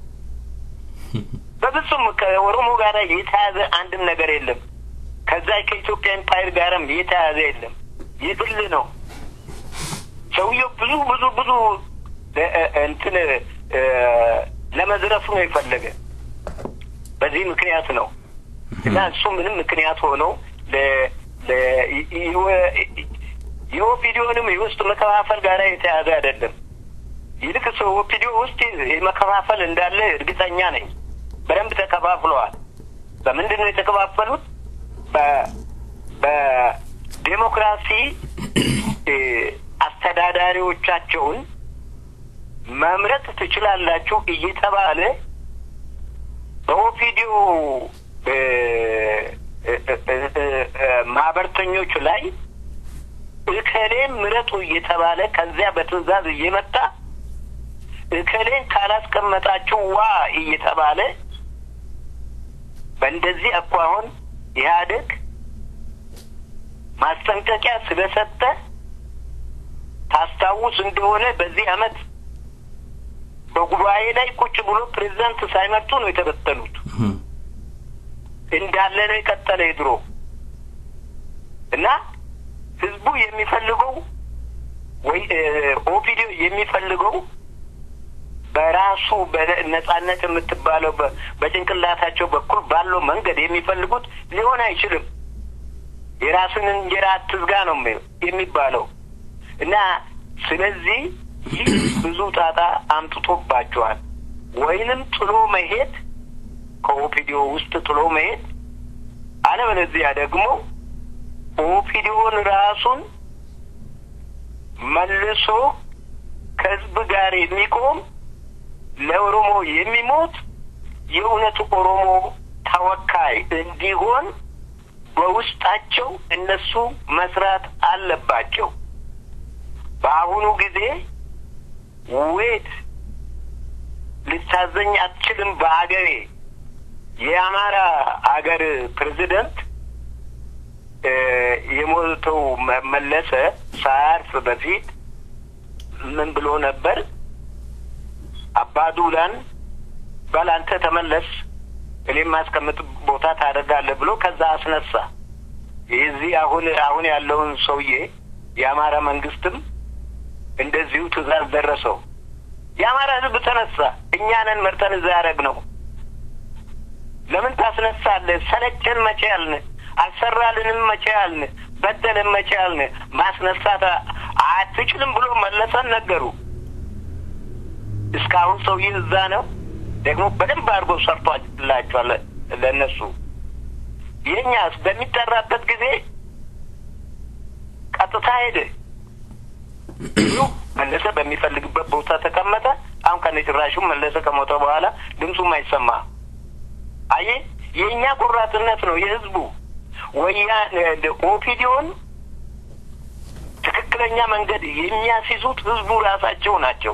በፍጹም ከኦሮሞ ጋር የተያዘ አንድም ነገር የለም። ከዛ ከኢትዮጵያ ኤምፓየር ጋርም የተያዘ የለም። የግል ነው። ሰውየው ብዙ ብዙ ብዙ እ- እ- እንትን እ፣ ለመዝረፍ ነው የፈለገ። በዚህ ምክንያት ነው እና እሱ ምንም ምክንያት ሆነው ለ- ለ- ይ- ይ- የኦፒዲዮንም የውስጥ መከፋፈል ጋር የተያዘ አይደለም። ይልቅ ሰው ኦፒዲዮ ውስጥ የመከፋፈል እንዳለ እርግጠኛ ነኝ። በደንብ ተከፋፍለዋል። በምንድን ነው የተከፋፈሉት? በ- በዴሞክራሲ እ፣ አስተዳዳሪዎቻቸውን መምረጥ ትችላላችሁ እየተባለ በኦፒዲዮ እ፣ እ፣ እ፣ እ፣ እ፣ ማህበርተኞች ላይ እከሌን ምረጡ እየተባለ ከዚያ በትዕዛዝ እየመጣ እከሌን ካላስቀመጣችሁ ዋ እየተባለ በእንደዚህ አኳኋን ኢህአዴግ ማስጠንቀቂያ ስለሰጠ ታስታውስ እንደሆነ በዚህ አመት በጉባኤ ላይ ቁጭ ብሎ ፕሬዚዳንት ሳይመርጡ ነው የተበተኑት። እህም፣ እንዳለ ነው የቀጠለ የድሮ እና ህዝቡ የሚፈልገው ወይ ኦፒዲዮ የሚፈልገው በራሱ በነጻነት የምትባለው በ- በጭንቅላታቸው በኩል ባለው መንገድ የሚፈልጉት ሊሆን አይችልም። የራስን እንጀራ አትዝጋ ነው የሚ- የሚባለው እና ስለዚህ ይህ ብዙ ጣጣ አምጥቶባቸዋል። ወይንም ጥሎ መሄድ ከኦፒዲዮ ውስጥ ጥሎ መሄድ፣ አለበለዚያ ደግሞ ኦፒዲዮን ራሱን መልሶ ከህዝብ ጋር የሚቆም ለኦሮሞ የሚሞት የእውነት ኦሮሞ ተወካይ እንዲሆን በውስጣቸው እነሱ መስራት አለባቸው። በአሁኑ ጊዜ ዌት ልታዘኝ አትችልም በአገሬ የአማራ አገር ፕሬዚደንት እ፣ የሞተው መ- መለሰ ሳያርፍ በፊት ምን ብሎ ነበር? አባዱላን በል አንተ ተመለስ እኔም ማስቀምጥ ቦታ ታደርጋለህ ብሎ ከዛ አስነሳ። የዚህ አሁን አሁን ያለውን ሰውዬ የአማራ መንግስትም እንደዚሁ ትእዛዝ ደረሰው። የአማራ ህዝብ ተነሳ። እኛ ነን መርጠን እዛ ያደረግ ነው። ለምን ታስነሳለህ? ሰለቸን መቼ ያልን? አልሰራልንም መቼ ያልን? በደልን መቼ ያልን? ማስነሳት አትችልም ብሎ መለሰን ነገሩ። እስካሁን ሰውዬ እዛ ነው። ደግሞ በደንብ አድርጎ ሰርቷላቸዋል ለእነሱ። የእኛስ በሚጠራበት ጊዜ ቀጥታ ሄደ። ሁሉ መለሰ በሚፈልግበት ቦታ ተቀመጠ። አሁን ከነጭራሹ መለሰ ከሞተ በኋላ ድምፁም አይሰማ። አየ የእኛ ቆራጥነት ነው የህዝቡ ወያ ኦፒዲዮን ትክክለኛ መንገድ የሚያስይዙት ህዝቡ ራሳቸው ናቸው።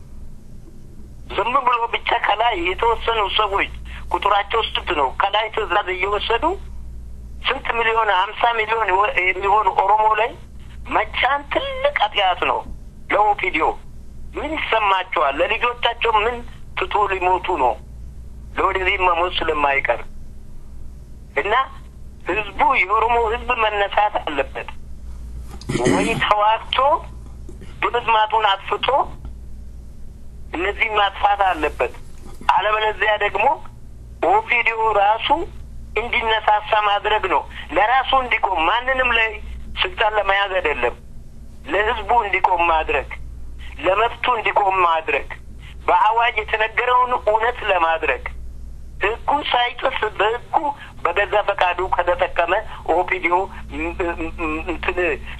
ዝም ብሎ ብቻ ከላይ የተወሰኑ ሰዎች ቁጥራቸው ስንት ነው? ከላይ ትዕዛዝ እየወሰዱ ስንት ሚሊዮን ሀምሳ ሚሊዮን የሚሆኑ ኦሮሞ ላይ መጫን ትልቅ ኃጢአት ነው ለኦፒዲዮ። ምን ይሰማቸዋል? ለልጆቻቸው ምን ትቶ ሊሞቱ ነው? ለወደዚህ መሞት ስለማይቀር እና ህዝቡ የኦሮሞ ህዝብ መነሳት አለበት ወይ ተዋግቶ ድምጥማጡን አጥፍቶ እነዚህ ማጥፋት አለበት። አለበለዚያ ደግሞ ኦፒዲዮ ራሱ እንዲነሳሳ ማድረግ ነው። ለራሱ እንዲቆም ማንንም ላይ ስልጣን ለመያዝ አይደለም፣ ለህዝቡ እንዲቆም ማድረግ፣ ለመብቱ እንዲቆም ማድረግ፣ በአዋጅ የተነገረውን እውነት ለማድረግ ህጉ ሳይጥስ በህጉ በገዛ ፈቃዱ ከተጠቀመ ኦፒዲዮ እንትን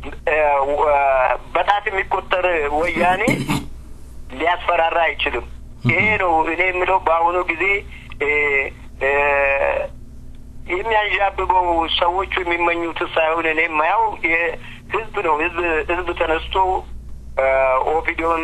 በጣት የሚቆጠር ወያኔ ሊያስፈራራ አይችልም። ይሄ ነው እኔ የምለው በአሁኑ ጊዜ የሚያንዣብበው ሰዎቹ የሚመኙት ሳይሆን እኔ የማየው ህዝብ ነው። ህዝብ ህዝብ ተነስቶ ኦፒዲዮን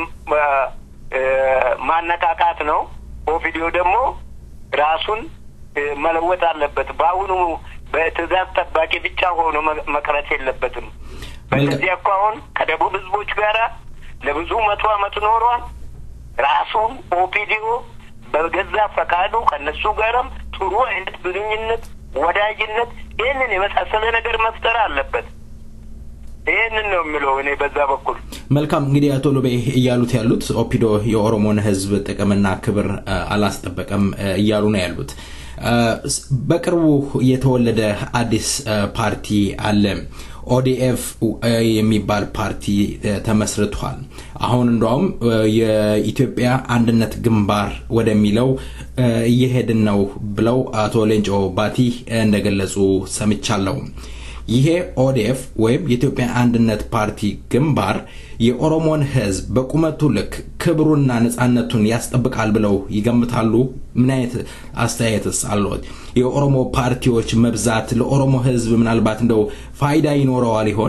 ማነቃቃት ነው። ኦፒዲዮ ደግሞ ራሱን መለወጥ አለበት። በአሁኑ በትዕዛዝ ጠባቂ ብቻ ሆኖ መቅረት የለበትም። በእነዚህ እኮ አሁን ከደቡብ ህዝቦች ጋር ለብዙ መቶ ዓመት ኖሯል። ራሱን ኦፒዲዮ በገዛ ፈቃዱ ከእነሱ ጋርም ጥሩ አይነት ግንኙነት፣ ወዳጅነት ይህንን የመሳሰለ ነገር መፍጠር አለበት። ይህንን ነው የሚለው እኔ በዛ በኩል። መልካም እንግዲህ አቶ ሎቤ እያሉት ያሉት ኦፒዶ የኦሮሞን ህዝብ ጥቅምና ክብር አላስጠበቀም እያሉ ነው ያሉት። በቅርቡ የተወለደ አዲስ ፓርቲ አለ። ኦዲኤፍ የሚባል ፓርቲ ተመስርቷል። አሁን እንደውም የኢትዮጵያ አንድነት ግንባር ወደሚለው እየሄድን ነው ብለው አቶ ሌንጮ ባቲ እንደገለጹ ሰምቻለሁ። ይሄ ኦዲኤፍ ወይም የኢትዮጵያ አንድነት ፓርቲ ግንባር የኦሮሞን ህዝብ በቁመቱ ልክ ክብሩና ነጻነቱን ያስጠብቃል ብለው ይገምታሉ? ምን አይነት አስተያየትስ አለዎት? የኦሮሞ ፓርቲዎች መብዛት ለኦሮሞ ህዝብ ምናልባት እንደው ፋይዳ ይኖረዋል ይሆን?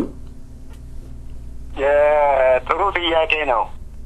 ጥሩ ጥያቄ ነው።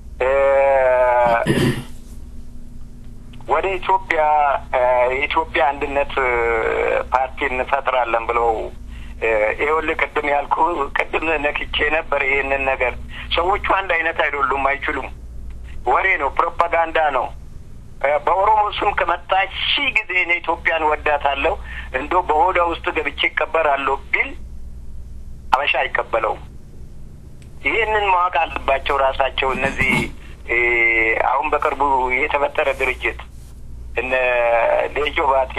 ወደ ኢትዮጵያ የኢትዮጵያ አንድነት ፓርቲ እንፈጥራለን ብለው ይኸውልህ ቅድም ያልኩ ቅድም ነክቼ ነበር። ይህንን ነገር ሰዎቹ አንድ አይነት አይደሉም፣ አይችሉም። ወሬ ነው፣ ፕሮፓጋንዳ ነው። በኦሮሞ ስም ከመጣ ሺህ ጊዜ እኔ ኢትዮጵያን ወዳታለሁ እንዶ በሆዷ ውስጥ ገብቼ ይቀበራለሁ ቢል አበሻ አይቀበለውም። ይህንን ማወቅ አለባቸው ራሳቸው እነዚህ አሁን በቅርቡ የተፈጠረ ድርጅት እነ ሌንጮ ባቲ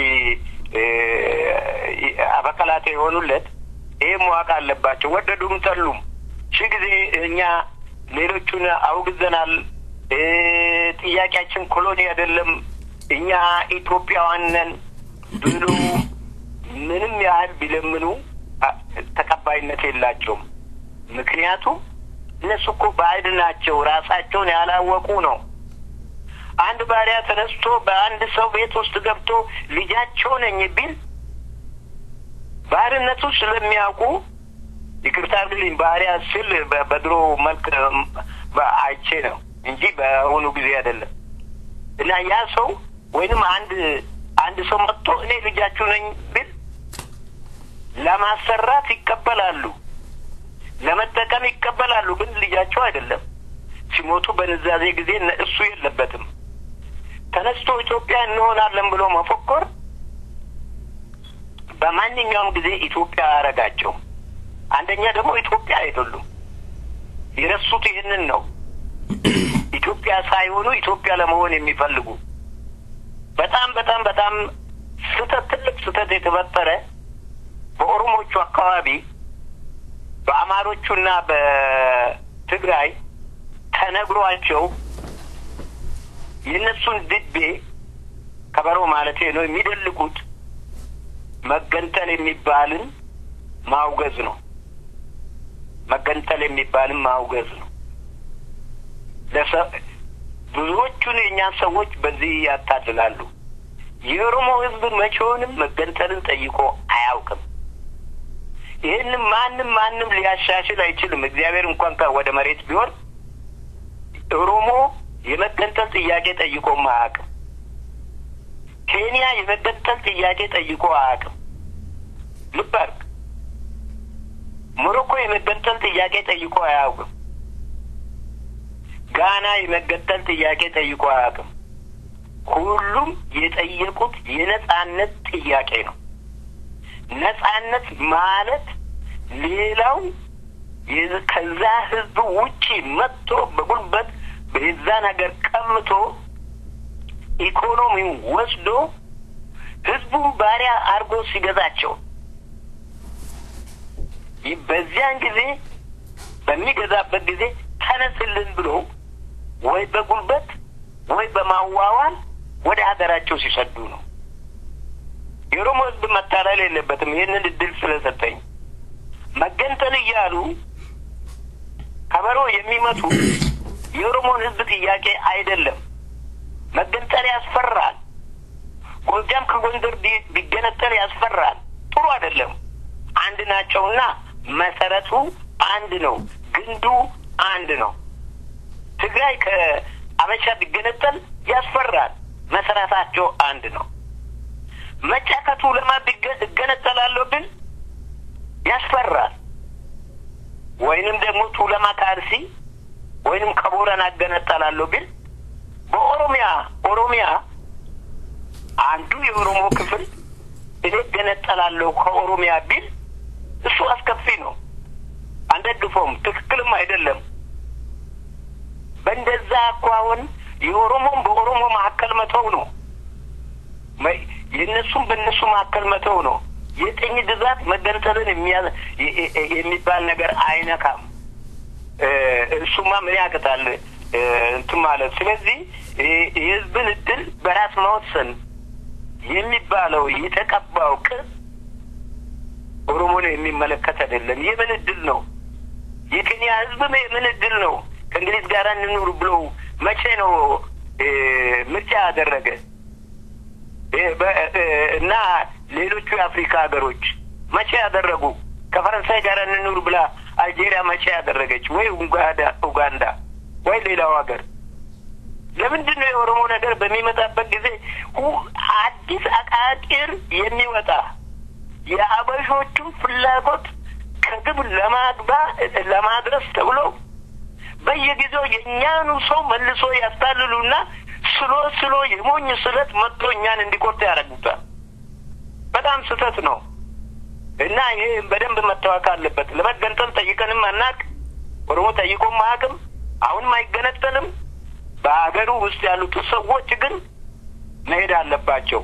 አፈቀላጤ የሆኑለት ይህ መዋቅ አለባቸው። ወደዱም ጠሉም ሺህ ጊዜ እኛ ሌሎቹን አውግዘናል። ጥያቄያችን ኮሎኒ አይደለም፣ እኛ ኢትዮጵያውያን ነን ብሎ ምንም ያህል ቢለምኑ ተቀባይነት የላቸውም። ምክንያቱም እነሱ እኮ ባዕድ ናቸው፣ ራሳቸውን ያላወቁ ነው። አንድ ባሪያ ተነስቶ በአንድ ሰው ቤት ውስጥ ገብቶ ልጃቸው ነኝ ቢል ባርነቱ ስለሚያውቁ ይቅርታ አድርግልኝ፣ ባሪያ ስል በድሮ መልክ አይቼ ነው እንጂ በአሁኑ ጊዜ አይደለም። እና ያ ሰው ወይንም አንድ አንድ ሰው መጥቶ እኔ ልጃችሁ ነኝ ቢል ለማሰራት ይቀበላሉ፣ ለመጠቀም ይቀበላሉ። ግን ልጃቸው አይደለም። ሲሞቱ በንዛዜ ጊዜ እነ- እሱ የለበትም። ተነስቶ ኢትዮጵያ እንሆናለን ብሎ መፎኮር በማንኛውም ጊዜ ኢትዮጵያ አያረጋቸውም። አንደኛ ደግሞ ኢትዮጵያ አይደሉም። የረሱት ይህንን ነው። ኢትዮጵያ ሳይሆኑ ኢትዮጵያ ለመሆን የሚፈልጉ በጣም በጣም በጣም ስህተት ትልቅ ስህተት የተፈጠረ በኦሮሞቹ አካባቢ በአማሮቹና በትግራይ ተነግሯቸው የእነሱን ድቤ ከበሮ ማለቴ ነው የሚደልቁት መገንጠል የሚባልን ማውገዝ ነው። መገንጠል የሚባልን ማውገዝ ነው። ለሰ- ብዙዎቹን የእኛን ሰዎች በዚህ ያታልላሉ። የኦሮሞ ሕዝብ መቼውንም መገንጠልን ጠይቆ አያውቅም። ይህንም ማንም ማንም ሊያሻሽል አይችልም። እግዚአብሔር እንኳን ከ- ወደ መሬት ቢሆን ኦሮሞ የመገንጠል ጥያቄ ጠይቆም አያውቅም። ኬንያ የመገንጠል ጥያቄ ጠይቆ አያውቅም። ልብ አድርግ። ሞሮኮ የመገንጠል ጥያቄ ጠይቆ አያውቅም። ጋና የመገንጠል ጥያቄ ጠይቆ አያውቅም። ሁሉም የጠየቁት የነጻነት ጥያቄ ነው። ነጻነት ማለት ሌላው የ- ከዛ ህዝብ ውጪ መጥቶ በጉልበት በዛን ሀገር ቀምቶ ኢኮኖሚውን ወስዶ ህዝቡን ባሪያ አድርጎ ሲገዛቸው ይህ በዚያን ጊዜ በሚገዛበት ጊዜ ተነስልን ብሎ ወይ በጉልበት ወይ በማዋዋል ወደ ሀገራቸው ሲሰዱ ነው። የኦሮሞ ህዝብ መታለል የለበትም። ይህንን እድል ስለሰጠኝ መገንጠል እያሉ ከበሮ የሚመቱ የኦሮሞን ህዝብ ጥያቄ አይደለም። መገንጠል ያስፈራል። ጎጃም ከጎንደር ቢ- ቢገነጠል ያስፈራል። ጥሩ አይደለም። አንድ ናቸውና መሰረቱ አንድ ነው፣ ግንዱ አንድ ነው። ትግራይ ከአበሻ ቢገነጠል ያስፈራል። መሰረታቸው አንድ ነው። መጫ ከቱለማ ቢገ- እገነጠላለሁ ብል ያስፈራል። ወይንም ደግሞ ቱለማ ከአርሲ ወይንም ከቦረና እገነጠላለሁ ብል በኦሮሚያ ኦሮሚያ አንዱ የኦሮሞ ክፍል እኔ እገነጠላለሁ ከኦሮሚያ ቢል እሱ አስከፊ ነው። አንደግፈውም። ትክክልም አይደለም። በእንደዛ እኮ አሁን የኦሮሞም በኦሮሞ መካከል መተው ነው። መ- የእነሱም በእነሱ መካከል መተው ነው። የቅኝ ግዛት መገንጠልን የሚያ- የ- የ- የሚባል ነገር አይነካም። እ፣ እሱማ ምን ያቅጣል እ፣ እንትን ማለት። ስለዚህ የ- የህዝብን እድል በራስ መወሰን የሚባለው የተቀባው ቅጽ ኦሮሞን የሚመለከት አይደለም። የምን እድል ነው? የኬንያ ህዝብም የምን እድል ነው? ከእንግሊዝ ጋር እንኑር ብሎ መቼ ነው እ፣ ምርጫ ያደረገ? እ፣ በ- እ፣ እና ሌሎቹ የአፍሪካ ሀገሮች መቼ ያደረጉ? ከፈረንሳይ ጋር እንኑር ብላ አልጄሪያ መቼ ያደረገች? ወይ ኡጋንዳ ኡጋንዳ ወይ ሌላው ሀገር ለምንድን ነው የኦሮሞ ነገር በሚመጣበት ጊዜ ሁ- አዲስ አቃቂር የሚወጣ የአበሾቹን ፍላጎት ከግብ ለማግባ ለማድረስ ተብሎ በየጊዜው የእኛኑ ሰው መልሶ ያስታልሉና ስሎ ስሎ የሞኝ ስለት መጥቶ እኛን እንዲቆርጥ ያደርጉታል። በጣም ስህተት ነው እና ይሄ በደንብ መታወቅ አለበት። ለመገንጠል ጠይቀንም አናቅ። ኦሮሞ ጠይቆም አያውቅም። አሁንም አይገነጠልም። በሀገሩ ውስጥ ያሉት ሰዎች ግን መሄድ አለባቸው።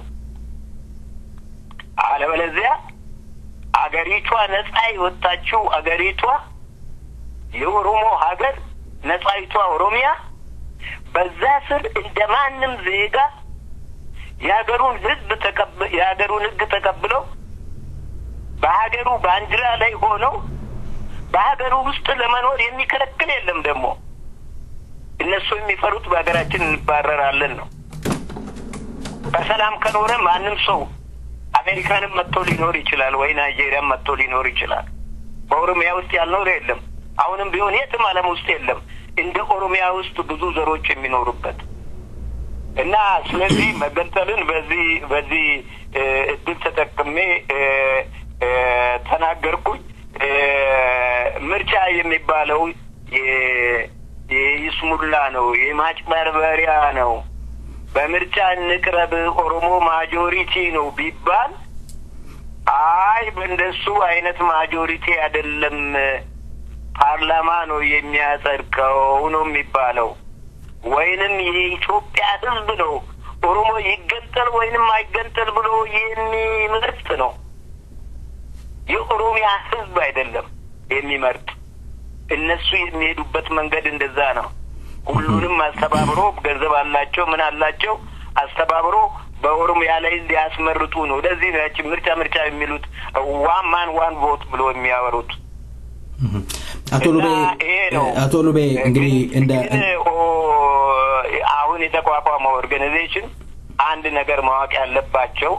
አለበለዚያ አገሪቷ ነጻ የወጣችው አገሪቷ የኦሮሞ ሀገር ነጻይቷ ኦሮሚያ በዛ ስር እንደ ማንም ዜጋ የሀገሩን ሕዝብ ተቀብ የሀገሩን ሕግ ተቀብለው በሀገሩ ባንዲራ ላይ ሆነው በሀገሩ ውስጥ ለመኖር የሚከለክል የለም። ደግሞ እነሱ የሚፈሩት በሀገራችን እንባረራለን ነው። በሰላም ከኖረ ማንም ሰው አሜሪካንም መጥቶ ሊኖር ይችላል፣ ወይ ናይጄሪያም መጥቶ ሊኖር ይችላል። በኦሮሚያ ውስጥ ያልኖረ የለም። አሁንም ቢሆን የትም ዓለም ውስጥ የለም እንደ ኦሮሚያ ውስጥ ብዙ ዘሮች የሚኖሩበት እና ስለዚህ መገንጠልን በዚህ በዚህ እ፣ እድል ተጠቅሜ እ፣ እ፣ ተናገርኩኝ። እ፣ ምርጫ የሚባለው የ- የይስሙላ ነው፣ የማጭበርበሪያ ነው። በምርጫ እንቅረብ ኦሮሞ ማጆሪቲ ነው ቢባል አይ በእንደሱ አይነት ማጆሪቲ አይደለም ፓርላማ ነው የሚያጸድቀው ነው የሚባለው። ወይንም የኢትዮጵያ ሕዝብ ነው ኦሮሞ ይገንጠል ወይንም አይገንጠል ብሎ የሚመርጥ ነው። የኦሮሚያ ሕዝብ አይደለም የሚመርጥ። እነሱ የሚሄዱበት መንገድ እንደዛ ነው። ሁሉንም አስተባብሮ ገንዘብ አላቸው፣ ምን አላቸው አስተባብሮ በኦሮሚያ ላይ ሊያስመርጡ ነው። ለዚህ ነው ያቺ ምርጫ ምርጫ የሚሉት ዋን ማን ዋን ቮት ብሎ የሚያወሩት። አቶ ሉቤ እና ይሄ ነው አቶ ሉቤ እንግዲህ እንደ ግን ኦ- አሁን የተቋቋመው ኦርጋናይዜሽን አንድ ነገር ማወቅ ያለባቸው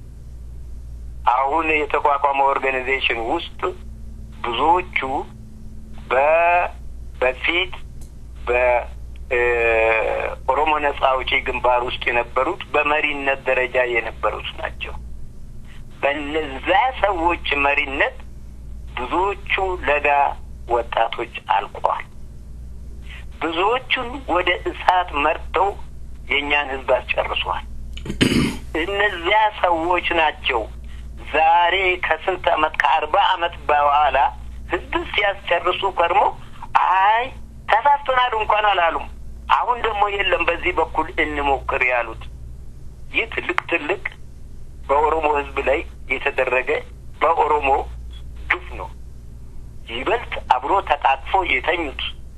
አሁን የተቋቋመው ኦርጋናይዜሽን ውስጥ ብዙዎቹ በ- በፊት በኦሮሞ ነጻ አውጪ ግንባር ውስጥ የነበሩት በመሪነት ደረጃ የነበሩት ናቸው። በነዛ ሰዎች መሪነት ብዙዎቹ ለጋ ወጣቶች አልቀዋል። ብዙዎቹን ወደ እሳት መርተው የእኛን ሕዝብ አስጨርሷል። እነዚያ ሰዎች ናቸው ዛሬ ከስንት ዓመት ከአርባ ዓመት በኋላ ሕዝብ ሲያስጨርሱ ከርሞ አይ ተሳስተናል እንኳን አላሉም። አሁን ደግሞ የለም በዚህ በኩል እንሞክር ያሉት ይህ ትልቅ ትልቅ በኦሮሞ ሕዝብ ላይ የተደረገ በኦሮሞ ግፍ ነው። ይበልጥ አብሮ ተቃቅፎ የተኙት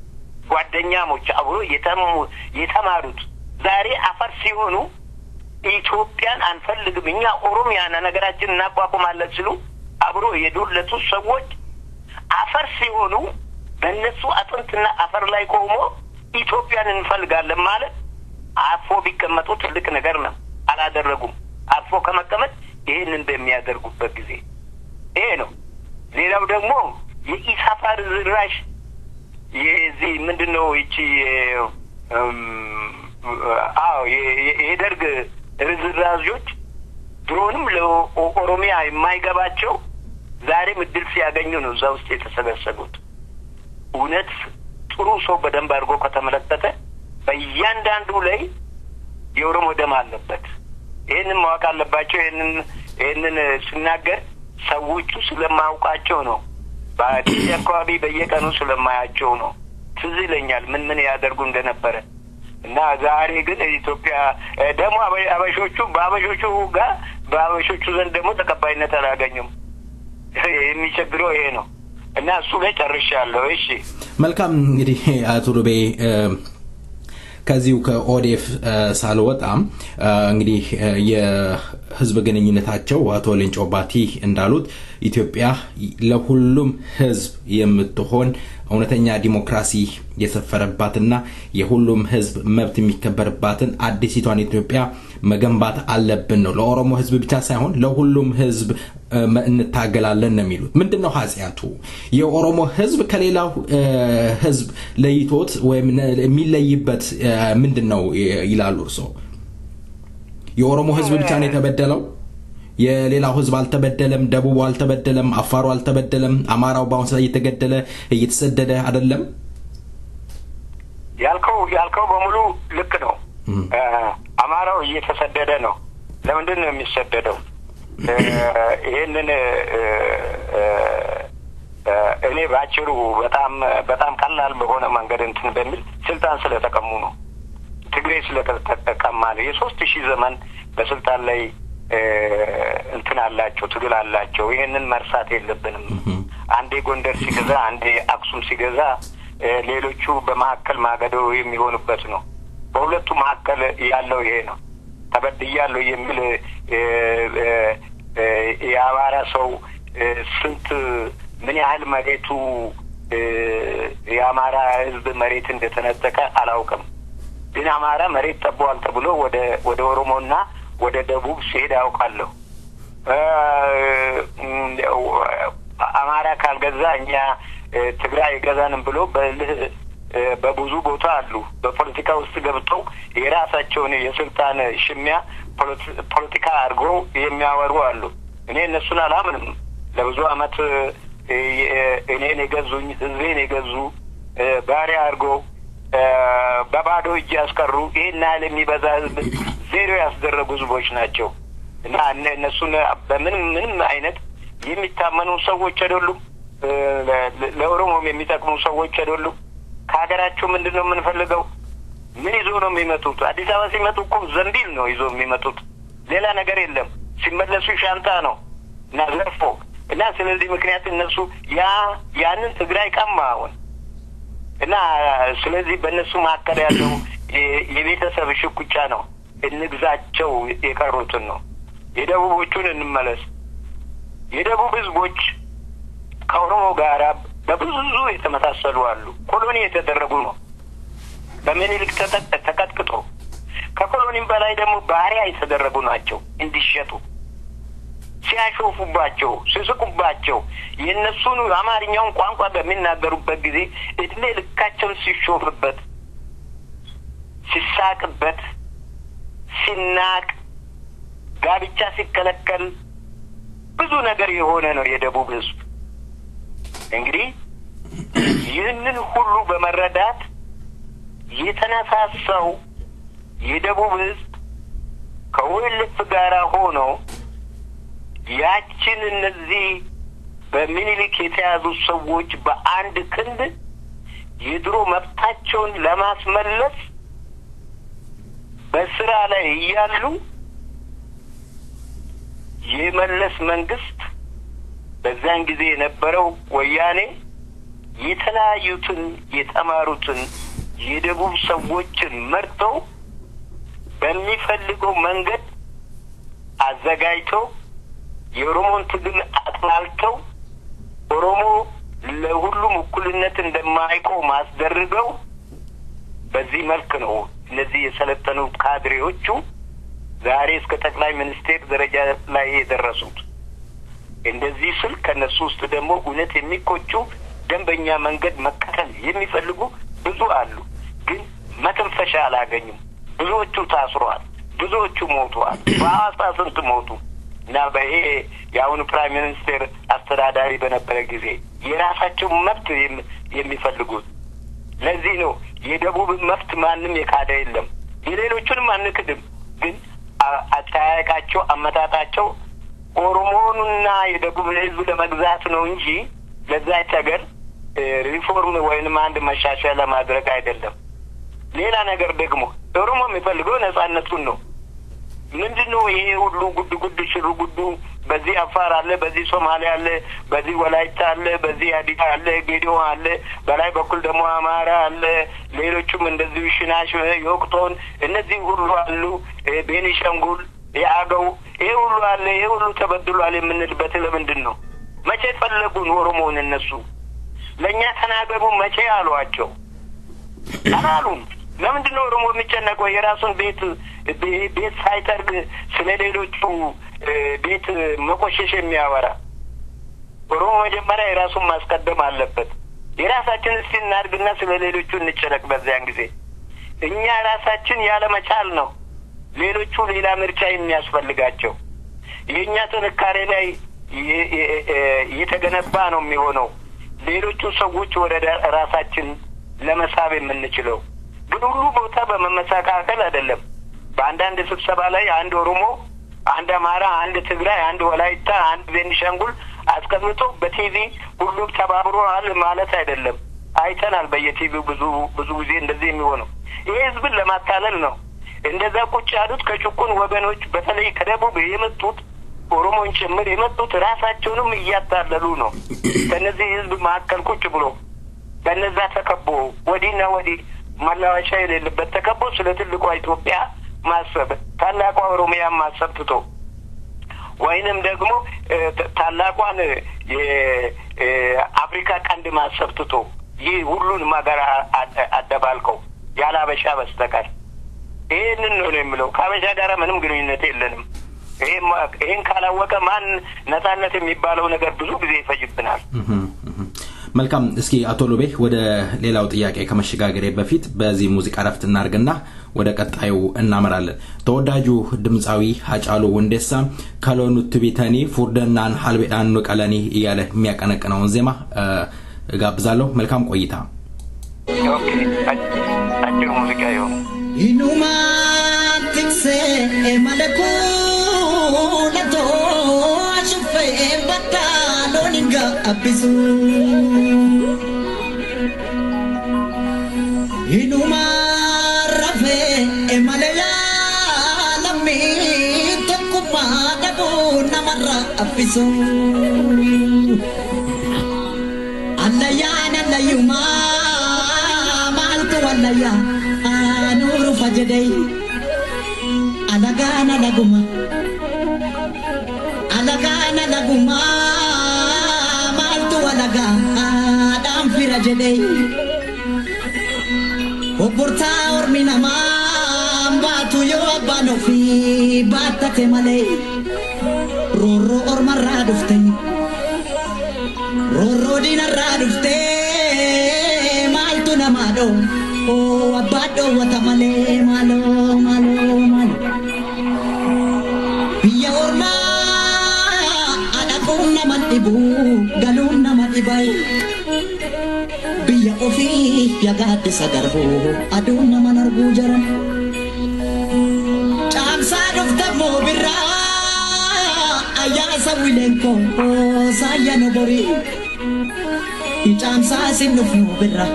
ጓደኛሞች አብሮ የተሙ- የተማሩት ዛሬ አፈር ሲሆኑ ኢትዮጵያን አንፈልግም እኛ ኦሮሚያና ነገራችን እናቋቁማለን ሲሉ አብሮ የዶለቱት ሰዎች አፈር ሲሆኑ በእነሱ አጥንትና አፈር ላይ ቆሞ ኢትዮጵያን እንፈልጋለን ማለት አርፎ ቢቀመጡ ትልቅ ነገር ነው። አላደረጉም። አርፎ ከመቀመጥ ይህንን በሚያደርጉበት ጊዜ ይሄ ነው። ሌላው ደግሞ የኢሳፋ ርዝራሽ የዚህ ምንድን ነው ይቺ እም፣ አዎ የ- የ- የደርግ ርዝራዦች ድሮንም ለኦሮሚያ የማይገባቸው ዛሬም እድል ሲያገኙ ነው እዛ ውስጥ የተሰበሰቡት። እውነት ጥሩ ሰው በደንብ አድርጎ ከተመለከተ በእያንዳንዱ ላይ የኦሮሞ ደም አለበት። ይህንን ማወቅ አለባቸው። ይህንን ይህንን ስናገር ሰዎቹ ስለማያውቃቸው ነው። በአዲስ አካባቢ በየቀኑ ስለማያቸው ነው። ትዝ ይለኛል ምን ምን ያደርጉ እንደነበረ እና ዛሬ ግን ኢትዮጵያ እ፣ ደግሞ አበ- አበሾቹ በአበሾቹ ጋር በአበሾቹ ዘንድ ደግሞ ተቀባይነት አላገኙም። የሚቸግረው ይሄ ነው እና እሱ ላይ ጨርሻለሁ። እሺ መልካም እንግዲህ አቶ ሉቤ እ፣ ከዚሁ ከኦዴፍ እ፣ ሳልወጣም እ፣ እንግዲህ እ፣ የህዝብ ግንኙነታቸው አቶ ሌንጮ ባቲ እንዳሉት ኢትዮጵያ ለሁሉም ህዝብ የምትሆን እውነተኛ ዲሞክራሲ የሰፈረባትና የሁሉም ህዝብ መብት የሚከበርባትን አዲሲቷን ኢትዮጵያ መገንባት አለብን ነው። ለኦሮሞ ህዝብ ብቻ ሳይሆን ለሁሉም ህዝብ እ፣ እንታገላለን ነው የሚሉት። ምንድን ነው ኃጢአቱ? የኦሮሞ ህዝብ ከሌላው እ፣ ህዝብ ለይቶት ወይም ነ- የሚለይበት እ፣ ምንድን ነው ይ- ይላሉ እርስዎ? የኦሮሞ ህዝብ ብቻ ነው የተበደለው? የሌላው ህዝብ አልተበደለም? ደቡቡ አልተበደለም? አፋሩ አልተበደለም? አማራው በአሁኑ ሰዓት እየተገደለ እየተሰደደ አይደለም? ያልከው ያልከው በሙሉ ልክ ነው። እ፣ አማራው እየተሰደደ ነው። ለምንድን ነው የሚሰደደው? እ፣ ይህንን እ፣ እ፣ እ፣ እኔ ባጭሩ በጣም በጣም ቀላል በሆነ መንገድ እንትን በሚል ስልጣን ስለተቀሙ ነው። ትግሬ ስለተቀማ ነው። የሶስት ሺህ ዘመን በስልጣን ላይ እ፣ እንትን አላቸው፣ ትግል አላቸው። ይህንን መርሳት የለብንም። አንዴ ጎንደር ሲገዛ፣ አንዴ አክሱም ሲገዛ፣ እ፣ ሌሎቹ በመካከል ማገዶ የሚሆኑበት ነው። በሁለቱ መካከል ያለው ይሄ ነው። ተበድያለሁ የሚል እ፣ እ፣ እ፣ የአማራ ሰው እ፣ ስንት ምን ያህል መሬቱ እ፣ የአማራ ሕዝብ መሬት እንደተነጠቀ አላውቅም። ግን አማራ መሬት ጠቧል ተብሎ ወደ ወደ ኦሮሞና ወደ ደቡብ ሲሄድ አውቃለሁ። እ፣ እም፣ አማራ ካልገዛ እኛ እ፣ ትግራይ አይገዛንም ብሎ በልህ እ፣ በብዙ ቦታ አሉ። በፖለቲካ ውስጥ ገብተው የራሳቸውን የስልጣን ሽሚያ ፖለቲ- ፖለቲካ አድርገው የሚያወሩ አሉ። እኔ እነሱን አላምንም። ለብዙ አመት እ፣ የ- እኔን የገዙኝ ህዝቤን የገዙ እ፣ ባሪያ አድርጎ እ፣ በባዶ እጅ ያስቀሩ ይህን ያህል የሚበዛ ህዝብ ዜሮ ያስደረጉ ህዝቦች ናቸው እና እነ- እነሱን በምንም ምንም አይነት የሚታመኑ ሰዎች አይደሉም። እ፣ ለ- ለ- ለኦሮሞም የሚጠቅሙ ሰዎች አይደሉም። ከሀገራቸው ምንድን ነው የምንፈልገው? ምን ይዞ ነው የሚመጡት? አዲስ አበባ ሲመጡ እኮ ዘንቢል ነው ይዞ የሚመጡት፣ ሌላ ነገር የለም። ሲመለሱ ሻንጣ ነው እና ዘርፎ እና ስለዚህ ምክንያት እነሱ ያ ያንን ትግራይ ቀማ አሁን እና ስለዚህ በእነሱ መካከል ያለው የ- የቤተሰብ ሽኩቻ ነው። እንግዛቸው የቀሩትን ነው። የደቡቦቹን እንመለስ። የደቡብ ህዝቦች ከኦሮሞ ጋር በብዙ የተመሳሰሉ አሉ። ኮሎኒ የተደረጉ ነው። በምኒልክ ተጠ- ተቀጥቅጦ ከኮሎኒም በላይ ደግሞ ባሪያ የተደረጉ ናቸው እንዲሸጡ ሲያሾፉባቸው፣ ሲስቁባቸው የእነሱን አማርኛውን ቋንቋ በሚናገሩበት ጊዜ እድሜ ልካቸውን ሲሾፍበት፣ ሲሳቅበት፣ ሲናቅ፣ ጋብቻ ሲከለከል ብዙ ነገር የሆነ ነው የደቡብ ህዝብ። እንግዲህ ይህንን ሁሉ በመረዳት የተነሳሳው የደቡብ ህዝብ ከወልፍ ጋር ሆኖ ያችን እነዚህ በሚኒሊክ የተያዙ ሰዎች በአንድ ክንድ የድሮ መብታቸውን ለማስመለስ በስራ ላይ እያሉ የመለስ መንግስት በዛን ጊዜ የነበረው ወያኔ የተለያዩትን የተማሩትን የደቡብ ሰዎችን መርጠው በሚፈልገው መንገድ አዘጋጅተው የኦሮሞን ትግል አጥላልተው ኦሮሞ ለሁሉም እኩልነት እንደማይቆም አስደርገው በዚህ መልክ ነው እነዚህ የሰለጠኑ ካድሬዎቹ ዛሬ እስከ ጠቅላይ ሚኒስቴር ደረጃ ላይ የደረሱት። እንደዚህ ስል ከእነሱ ውስጥ ደግሞ እውነት የሚቆጩ ደንበኛ መንገድ መከተል የሚፈልጉ ብዙ አሉ። ግን መተንፈሻ አላገኙም። ብዙዎቹ ታስሯል። ብዙዎቹ ሞተዋል። በሐዋሳ ስንት ሞቱ እና በይሄ የአሁኑ ፕራይም ሚኒስቴር አስተዳዳሪ በነበረ ጊዜ የራሳቸው መብት የም- የሚፈልጉት ለዚህ ነው የደቡብን መብት ማንም የካደ የለም። የሌሎቹንም አንክድም። ግን አ- አጠያየቃቸው አመጣጣቸው ኦሮሞኑና የደቡብ ሕዝብ ለመግዛት ነው እንጂ ለዛች ሀገር እ፣ ሪፎርም ወይንም አንድ መሻሻያ ለማድረግ አይደለም። ሌላ ነገር ደግሞ ኦሮሞ የሚፈልገው ነጻነቱን ነው። ምንድን ነው ይሄ ሁሉ ጉድ ጉድ ሽሩ ጉዱ? በዚህ አፋር አለ፣ በዚህ ሶማሌ አለ፣ በዚህ ወላይታ አለ፣ በዚህ ሀዲያ አለ፣ ጌዲዮ አለ፣ በላይ በኩል ደግሞ አማራ አለ፣ ሌሎቹም እንደዚሁ ሽናሽ፣ የወቅቶን እነዚህ ሁሉ አሉ፣ እ፣ ቤኒሻንጉል፣ የአገው ይሄ ሁሉ አለ። ይሄ ሁሉ ተበድሏል የምንልበት ለምንድን ነው? መቼ ፈለጉን ኦሮሞውን እነሱ ለእኛ ተናገሩ መቼ አሏቸው? አላሉም። ለምንድን ነው ኦሮሞ የሚጨነቀው? የራሱን ቤት ቤ- ቤት ሳይጠርግ ስለ ሌሎቹ እ፣ ቤት መቆሸሽ የሚያወራ ኦሮሞ መጀመሪያ የራሱን ማስቀደም አለበት። የራሳችን እስቲ እናድግና ስለ ሌሎቹ እንጨነቅ። በዚያን ጊዜ እኛ ራሳችን ያለመቻል ነው ሌሎቹ ሌላ ምርጫ የሚያስፈልጋቸው። የእኛ ጥንካሬ ላይ የ- የ- የ- የተገነባ ነው የሚሆነው ሌሎቹ ሰዎች ወደ ዳ- ራሳችን ለመሳብ የምንችለው ግን ሁሉ ቦታ በመመሰካከል አይደለም። በአንዳንድ ስብሰባ ላይ አንድ ኦሮሞ፣ አንድ አማራ፣ አንድ ትግራይ፣ አንድ ወላይታ፣ አንድ ቤኒሻንጉል አስቀምጦ በቲቪ ሁሉም ተባብሯል ማለት አይደለም። አይተናል በየቲቪው ብዙ ብዙ ጊዜ እንደዚህ የሚሆነው ይሄ ህዝብን ለማታለል ነው። እንደዛ ቁጭ ያሉት ከጭቁን ወገኖች በተለይ ከደቡብ የመጡት ኦሮሞን ጭምር የመጡት ራሳቸውንም እያታለሉ ነው። ከነዚህ ህዝብ መካከል ቁጭ ብሎ በነዛ ተከቦ ወዲህና ወዲህ መላወሻ የሌለበት ተከቦ ስለ ትልቋ ኢትዮጵያ ማሰብ ታላቋ ኦሮሚያን ማሰብ ትቶ ወይንም ደግሞ እ፣ ተ- ታላቋን የአፍሪካ ቀንድ ማሰብ ትቶ ይህ ሁሉንም ሀገር አ- አ- አደባልቀው ያለ አበሻ በስተቀር ይህንን ነው ነው የምለው። ከአበሻ ጋር ምንም ግንኙነት የለንም። ይሄን ማ- ይሄን ካላወቀ ማን ነጻነት የሚባለው ነገር ብዙ ጊዜ ይፈጅብናል። መልካም እስኪ አቶ ሉቤ ወደ ሌላው ጥያቄ ከመሸጋገሬ በፊት በዚህ ሙዚቃ ረፍት እናርግና ወደ ቀጣዩ እናመራለን ተወዳጁ ድምፃዊ ሀጫሉ ወንዴሳ ከሎኑት ቢተኒ ፉርደናን ሀልቤዳን ቀለኒ እያለ የሚያቀነቅነውን ዜማ እጋብዛለሁ መልካም ቆይታ ኦኬ አጭር ሙዚቃ ይሁን Inumaan tiksee malakuulatoo ashuffee bakka loon hin gaabbisu. Inumaan rafee malayaa lammii tokkummaa dhabuu namarra affisu. Allayyaan allayyumaa maaltu allayyaa aanuu rufa jedhee alagaan alaguma alagaan alaguma maaltu alagaadhaan fira jedhee obbortaa ormi namaa baatu yoo abbaan ofii baattate malee roorroo ormarraa dhufte roorroo diinarraa dhufte maaltu namaa dhoo oo abbaa dhoowwata malee maaloo maaloo maaloo biyya ormaa adhaquun nama dhibu galuun nama dhibai biyya ofii yagaaddisa garbuu aduun naman arguu jaran caamsaa dhuftammoo birraa ayyaasa wileenkoo saayya nu borii caamsaa sin dhufnu birraa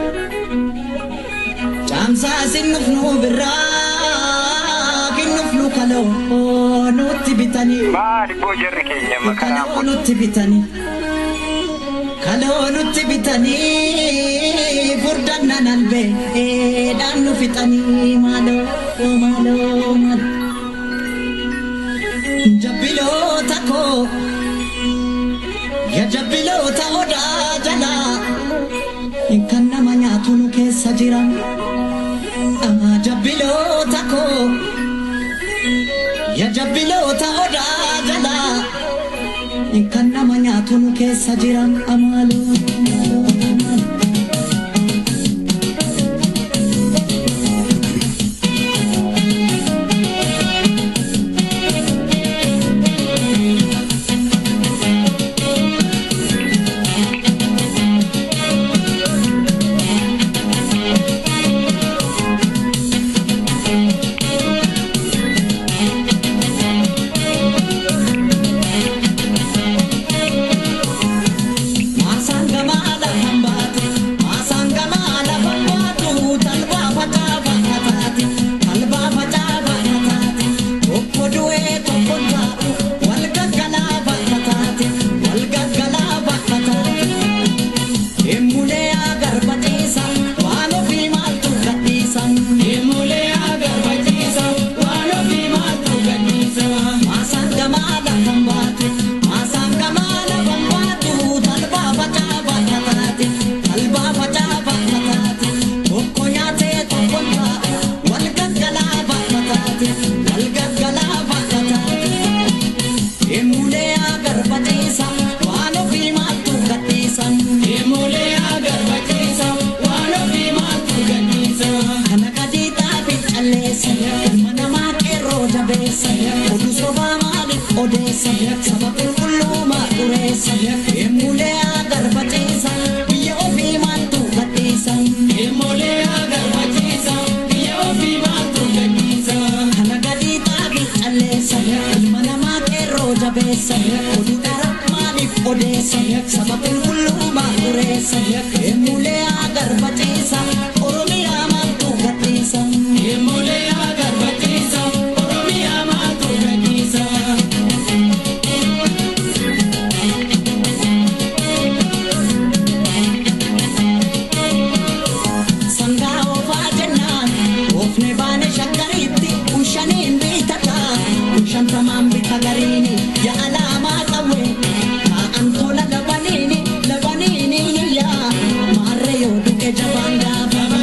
caamsaa sin dhufnu birraa kin dhufnu kaloo nutti bitanii maali boo jarri keenya makaraa kaloo nutti bitanii kaloo nutti bitanii furdannan albee dhaan nu fixanii maaloo maaloo maaloo jabbiloota koo ya jabbiloota odaa jalaa kan nama nyaatu nu keessa jira Ah, jabbiloota koo ya jabbiloota odaa jalaa kan nama nyaatu nu keessa jira amaaloo Masanga mala hambate, masanga mala bambatu, talba fataba hatati, talba fataba hatati, tokko du'e tokko taa'u, wal gaggalaba hatati, wal gaggalaba hatati. Emulee agarbatiisa, waan ofii maaltu gadhiisa. Emulee agarbatiisa, waan ofii maaltu gadhiisa. Masanga mala hambate, masanga mala bambatu, talba fataba hatati, talba fataba hatati. Tokko nyaatee tokko taa'u, wal gaggalaba hatati, wal gaggalaba hatati. Emulee agarbatiisa, waan ofii maaltu gadhiisa. Emulee agarbatiisa, waan ofii maaltu gadhiisa. Kana gadii xaafi calleessa, ilma namaa qeerroo jabeessa. Oduu sobaa maaliif odeessa? Saba qulqulluu maa dureessa? Emulee agarbatiisa, biyya ofii maaltu gadhiisa. Emulee agarbatiisa, biyya ofii maaltu gadhiisa. Kana gadii xaafi calleessa, ilma namaa qeerroo jabeessa. Oduu dhara maaliif odeessa? Saba qulqulluu maa dureessa? Emulee agarbatiisa, Oromiyaa maaltu gadhiisa? Emulee agarbatiisa, Oromiyaa maaltu gadhiisa? sangaa oofaa jennaan oofne baane shakkariitti kun shaniin bitata kun shantamaan bita gariini ya alaamaa qawwe taa'an tola labaniini labaniini hiyyaa maarre yoo du'e jabaan gaafa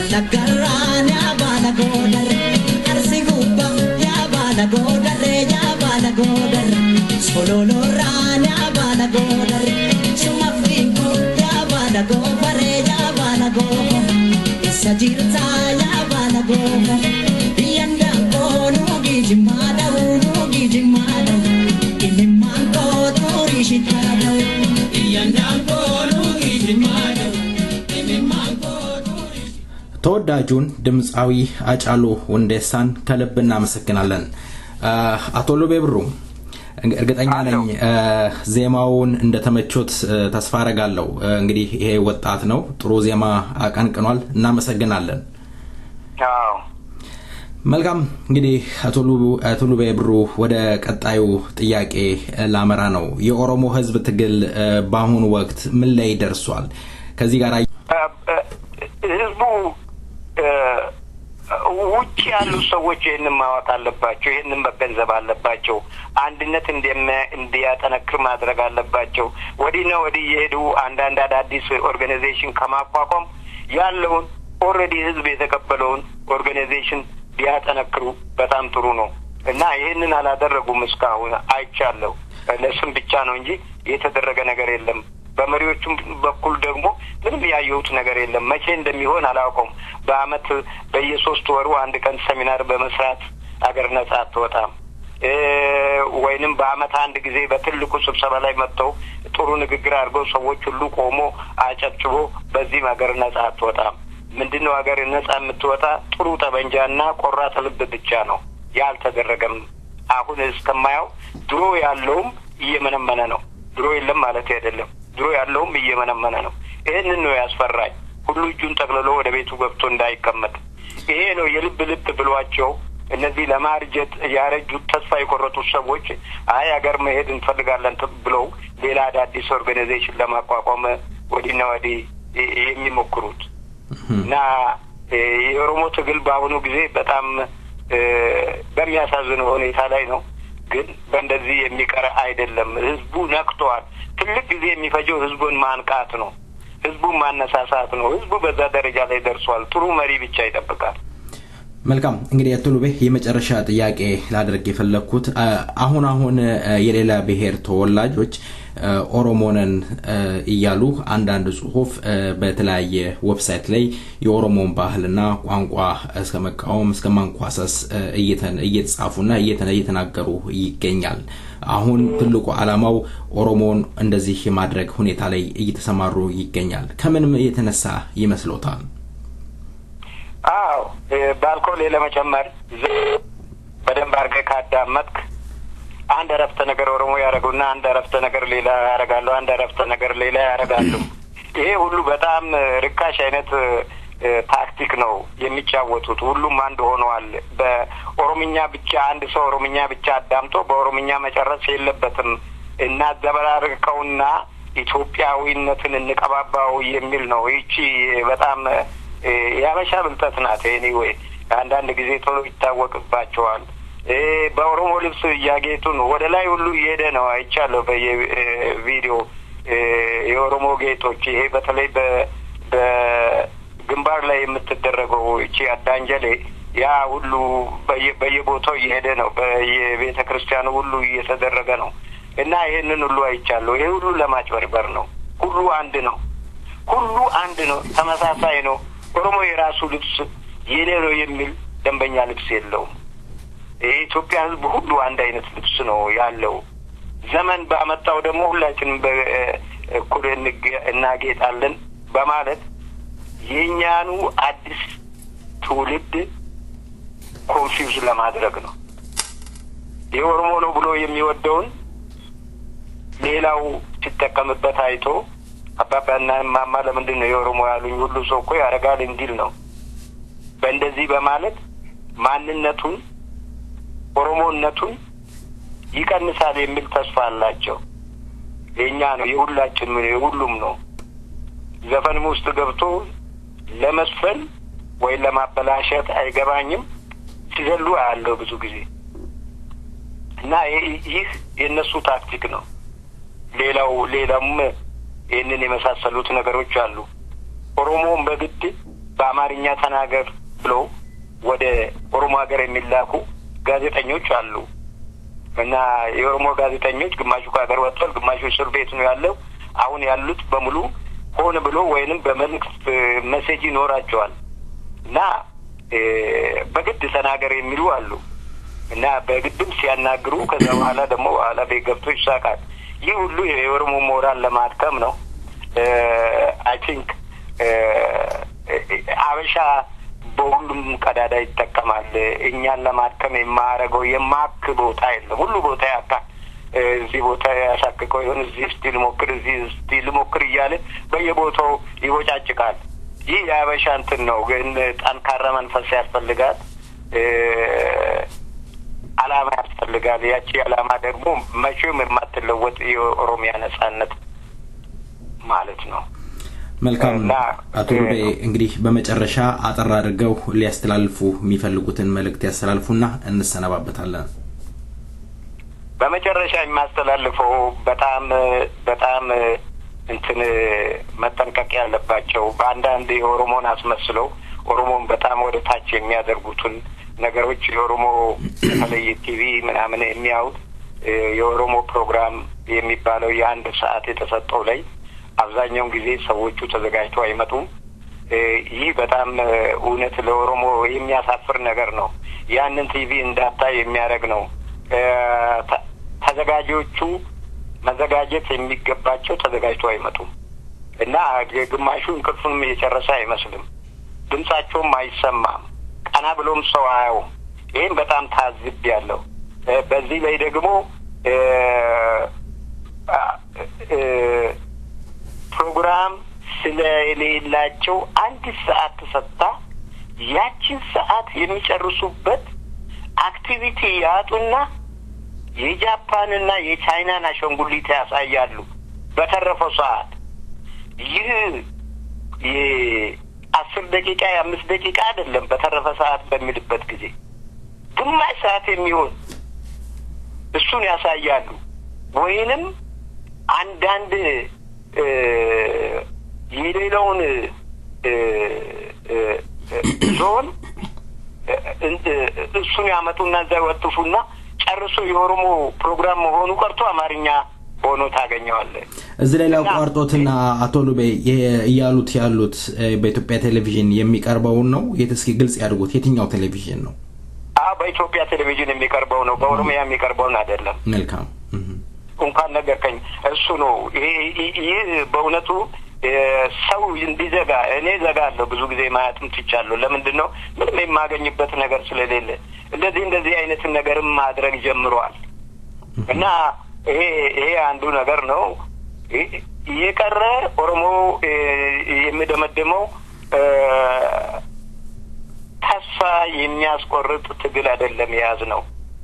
Wallaggarraan yaa baala goodarre Arsi gubbaa yaa baala goodarre yaa baala goodarre Sololoorraan yaa baala goodarre Suma fiinkoo yaa baala goofare yaa baala goofare Isa jirtaa yaa baala goofare Biyyan daangoo nuugii jimmaa dha'uu nuugii jimmaa dha'uu Imimmaan koo xurii shitaa dha'uu Biyyan daangoo nuugii jimmaa dha'uu Imimmaan koo xurii ተወዳጁን ድምፃዊ አጫሉ ሁንዴሳን ከልብ እናመሰግናለን። አ፣ አቶ ሉቤ ብሩ እርግጠኛ ነኝ አ፣ ዜማውን እንደተመቾት አ፣ ተስፋ አረጋለሁ። አ፣ እንግዲህ ይሄ ወጣት ነው፣ ጥሩ ዜማ አቀንቅኗል። እናመሰግናለን። አዎ መልካም እንግዲህ አቶ ሉ- አቶ ሉቤ ብሩ ወደ ቀጣዩ ጥያቄ አ፣ ላመራ ነው። የኦሮሞ ሕዝብ ትግል አ፣ በአሁኑ ወቅት ምን ላይ ደርሷል? ከዚህ ጋር ህዝቡ እ፣ ውጭ ያሉ ሰዎች ይህንን ማወቅ አለባቸው። ይህንን መገንዘብ አለባቸው። አንድነት እንደሚያ- እንዲያጠነክር ማድረግ አለባቸው። ወዲህና ወዲህ የሄዱ አንዳንድ አዳዲስ ኦርጋናይዜሽን ከማቋቋም ያለውን ኦልሬዲ ህዝብ የተቀበለውን ኦርጋናይዜሽን ቢያጠነክሩ በጣም ጥሩ ነው እና ይህንን አላደረጉም። እስካሁን አይቻለሁ። ለስም ብቻ ነው እንጂ የተደረገ ነገር የለም። በመሪዎቹም በኩል ደግሞ ምንም ያየሁት ነገር የለም። መቼ እንደሚሆን አላውቀውም። በአመት በየሶስት ወሩ አንድ ቀን ሰሚናር በመስራት አገር ነጻ አትወጣም እ፣ ወይንም በአመት አንድ ጊዜ በትልቁ ስብሰባ ላይ መጥተው ጥሩ ንግግር አድርገው ሰዎች ሁሉ ቆሞ አጨብጭቦ በዚህም ሀገር ነጻ አትወጣም። ምንድን ነው ሀገር ነጻ የምትወጣ ጥሩ ጠበንጃና ቆራጥ ልብ ብቻ ነው። ያልተደረገም አሁን እስከማየው ድሮ ያለውም እየመነመነ ነው። ድሮ የለም ማለት አይደለም። ድሮ ያለውም እየመነመነ ነው። ይህንን ነው ያስፈራኝ። ሁሉ እጁን ጠቅልሎ ወደ ቤቱ ገብቶ እንዳይቀመጥ ይሄ ነው የልብ ልብ ብሏቸው እነዚህ ለማርጀት ያረጁት ተስፋ የቆረጡት ሰዎች አይ ሀገር መሄድ እንፈልጋለን ት- ብለው ሌላ አዳዲስ ኦርጋናይዜሽን ለማቋቋም ወዲህና ወዲህ የ- የሚሞክሩት እና እ፣ የኦሮሞ ትግል በአሁኑ ጊዜ በጣም እ፣ በሚያሳዝን ሁኔታ ላይ ነው። ግን በእንደዚህ የሚቀር አይደለም። ህዝቡ ነቅተዋል። ትልቅ ጊዜ የሚፈጀው ህዝቡን ማንቃት ነው። ህዝቡን ማነሳሳት ነው። ህዝቡ በዛ ደረጃ ላይ ደርሷል። ጥሩ መሪ ብቻ ይጠብቃል። መልካም እንግዲህ አቶ ሉቤ የመጨረሻ ጥያቄ ላደርግ የፈለግኩት አ፣ አሁን አሁን አ፣ የሌላ ብሔር ተወላጆች አ፣ ኦሮሞነን አ፣ እያሉ አንዳንድ ጽሁፍ አ፣ በተለያየ ዌብሳይት ላይ የኦሮሞን ባህልና ቋንቋ እስከ መቃወም እስከ ማንኳሰስ አ፣ እየተ- እየተጻፉና እየተ- እየተናገሩ ይገኛል። አሁን ትልቁ ዓላማው ኦሮሞን እንደዚህ የማድረግ ሁኔታ ላይ እየተሰማሩ ይገኛል። ከምንም የተነሳ ይመስሎታል? አዎ እ፣ በአልኮል ለመጨመር ዝ- በደንብ አድርገህ ካዳመጥክ አንድ አረፍተ ነገር ኦሮሞ ያደረጉና አንድ አረፍተ ነገር ሌላ ያደርጋሉ፣ አንድ አረፍተ ነገር ሌላ ያደርጋሉ። ይሄ ሁሉ በጣም እ፣ ርካሽ አይነት እ፣ እ፣ ታክቲክ ነው የሚጫወቱት። ሁሉም አንድ ሆነዋል። በኦሮምኛ ብቻ አንድ ሰው ኦሮምኛ ብቻ አዳምጦ በኦሮምኛ መጨረስ የለበትም እና ዘበራርቀውና ኢትዮጵያዊነትን እንቀባባው የሚል ነው። ይቺ በጣም እ፣ የሀበሻ ብልጠት ናት። ኤኒዌይ አንዳንድ ጊዜ ቶሎ ይታወቅባቸዋል። እ፣ በኦሮሞ ልብስ እያጌጡ ነው። ወደ ላይ ሁሉ እየሄደ ነው አይቻለሁ በየቪዲዮ የኦሮሞ ጌጦች። ይሄ በተለይ በ በግንባር ላይ የምትደረገው እቺ አዳንጀሌ ያ ሁሉ በየ- በየቦታው እየሄደ ነው። በየቤተ ክርስቲያኑ ሁሉ እየተደረገ ነው እና ይሄንን ሁሉ አይቻለሁ። ይሄ ሁሉ ለማጭበርበር ነው። ሁሉ አንድ ነው። ሁሉ አንድ ነው። ተመሳሳይ ነው። ኦሮሞ የራሱ ልብስ የኔ ነው የሚል ደንበኛ ልብስ የለውም። የኢትዮጵያ ሕዝብ ሁሉ አንድ አይነት ልብስ ነው ያለው። ዘመን ባመጣው ደግሞ ሁላችንም በእኩል እንge- እናጌጣለን በማለት የእኛኑ አዲስ ትውልድ ኮንፊውዝ ለማድረግ ነው። የኦሮሞ ነው ብሎ የሚወደውን ሌላው ሲጠቀምበት አይቶ አባባና እማማ ለምንድን ነው የኦሮሞ ያሉኝ ሁሉ ሰው እኮ ያደርጋል እንዲል ነው። በእንደዚህ በማለት ማንነቱን ኦሮሞነቱን ይቀንሳል የሚል ተስፋ አላቸው። የእኛ ነው፣ የሁላችን ነው፣ የሁሉም ነው። ዘፈንም ውስጥ ገብቶ ለመስፈን ወይም ለማበላሸት አይገባኝም ሲዘሉ አያለው ብዙ ጊዜ እና ይህ- ይህ የእነሱ ታክቲክ ነው። ሌላው ሌላም ይህንን የመሳሰሉት ነገሮች አሉ። ኦሮሞውን በግድ በአማርኛ ተናገር ብሎ ወደ ኦሮሞ ሀገር የሚላኩ ጋዜጠኞች አሉ እና የኦሮሞ ጋዜጠኞች ግማሹ ከሀገር ወጥቷል፣ ግማሹ እስር ቤት ነው ያለው። አሁን ያሉት በሙሉ ሆን ብሎ ወይንም በመንግስት መሴጅ ይኖራቸዋል እና በግድ ተናገር የሚሉ አሉ እና በግድም ሲያናግሩ ከዛ በኋላ ደግሞ በኋላ ቤት ገብቶ ይሳቃል። ይህ ሁሉ የኦሮሞ ሞራል ለማድከም ነው። አይ ቲንክ አበሻ በሁሉም ቀዳዳ ይጠቀማል። እኛን ለማድከም የማያደርገው የማክ ቦታ የለም። ሁሉ ቦታ ያካል። እዚህ ቦታ ያሳክከው ይሆን እዚህ እስቲ ልሞክር፣ እዚህ እስቲ ልሞክር እያለ በየቦታው ይቦጫጭቃል። ይህ የአበሻ እንትን ነው። ግን ጠንካራ መንፈስ ያስፈልጋል። አላማ ያስፈልጋል። ያቺ አላማ ደግሞ መቼም የማትለወጥ የኦሮሚያ ነጻነት ማለት ነው። መልካም እና አቶ ሉቤ እንግዲህ በመጨረሻ አጠር አድርገው ሊያስተላልፉ የሚፈልጉትን መልእክት ያስተላልፉና እንሰነባበታለን። በመጨረሻ የማስተላልፈው በጣም በጣም እንትን መጠንቀቅ ያለባቸው በአንዳንድ የኦሮሞን አስመስለው ኦሮሞን በጣም ወደ ታች የሚያደርጉትን ነገሮች የኦሮሞ በተለይ ቲቪ ምናምን የሚያዩት የኦሮሞ ፕሮግራም የሚባለው የአንድ ሰዓት የተሰጠው ላይ አብዛኛውን ጊዜ ሰዎቹ ተዘጋጅተው አይመጡም። ይህ በጣም እውነት ለኦሮሞ የሚያሳፍር ነገር ነው። ያንን ቲቪ እንዳታይ የሚያደርግ ነው። ተዘጋጆቹ መዘጋጀት የሚገባቸው ተዘጋጅተው አይመጡም እና ግማሹ እንቅልፉንም የጨረሰ አይመስልም። ድምጻቸውም አይሰማም። ቀና ብሎም ሰው አያውም። ይህም በጣም ታዝብ ያለው በዚህ ላይ ደግሞ ፕሮግራም ስለሌላቸው አንድ ሰዓት ተሰጥታ ያችን ሰዓት የሚጨርሱበት አክቲቪቲ ያጡና የጃፓንና የቻይናን አሻንጉሊት ያሳያሉ። በተረፈው ሰዓት ይህ የአስር ደቂቃ የአምስት ደቂቃ አይደለም። በተረፈ ሰዓት በሚልበት ጊዜ ግማሽ ሰዓት የሚሆን እሱን ያሳያሉ። ወይንም አንዳንድ የሌላውን ዞን እሱን ያመጡና እዛ ይወጥፉና ጨርሶ የኦሮሞ ፕሮግራም መሆኑ ቀርቶ አማርኛ ሆኖ ታገኘዋለህ። እዚህ ላይ ላቋርጦትና አቶ ሉቤ እያሉት ያሉት በኢትዮጵያ ቴሌቪዥን የሚቀርበውን ነው። የት እስኪ ግልጽ ያድርጉት። የትኛው ቴሌቪዥን ነው? አዎ በኢትዮጵያ ቴሌቪዥን የሚቀርበው ነው። በኦሮሚያ የሚቀርበውን አይደለም። መልካም እንኳን ነገርከኝ። እሱ ነው። ይህ በእውነቱ ሰው እንዲዘጋ እኔ ዘጋለሁ። ብዙ ጊዜ ማየትም ትቻለሁ። ለምንድን ነው? ምንም የማገኝበት ነገር ስለሌለ እንደዚህ እንደዚህ አይነትን ነገርም ማድረግ ጀምረዋል እና ይሄ ይሄ አንዱ ነገር ነው። የቀረ ኦሮሞ የሚደመድመው ተስፋ የሚያስቆርጥ ትግል አይደለም የያዝ ነው።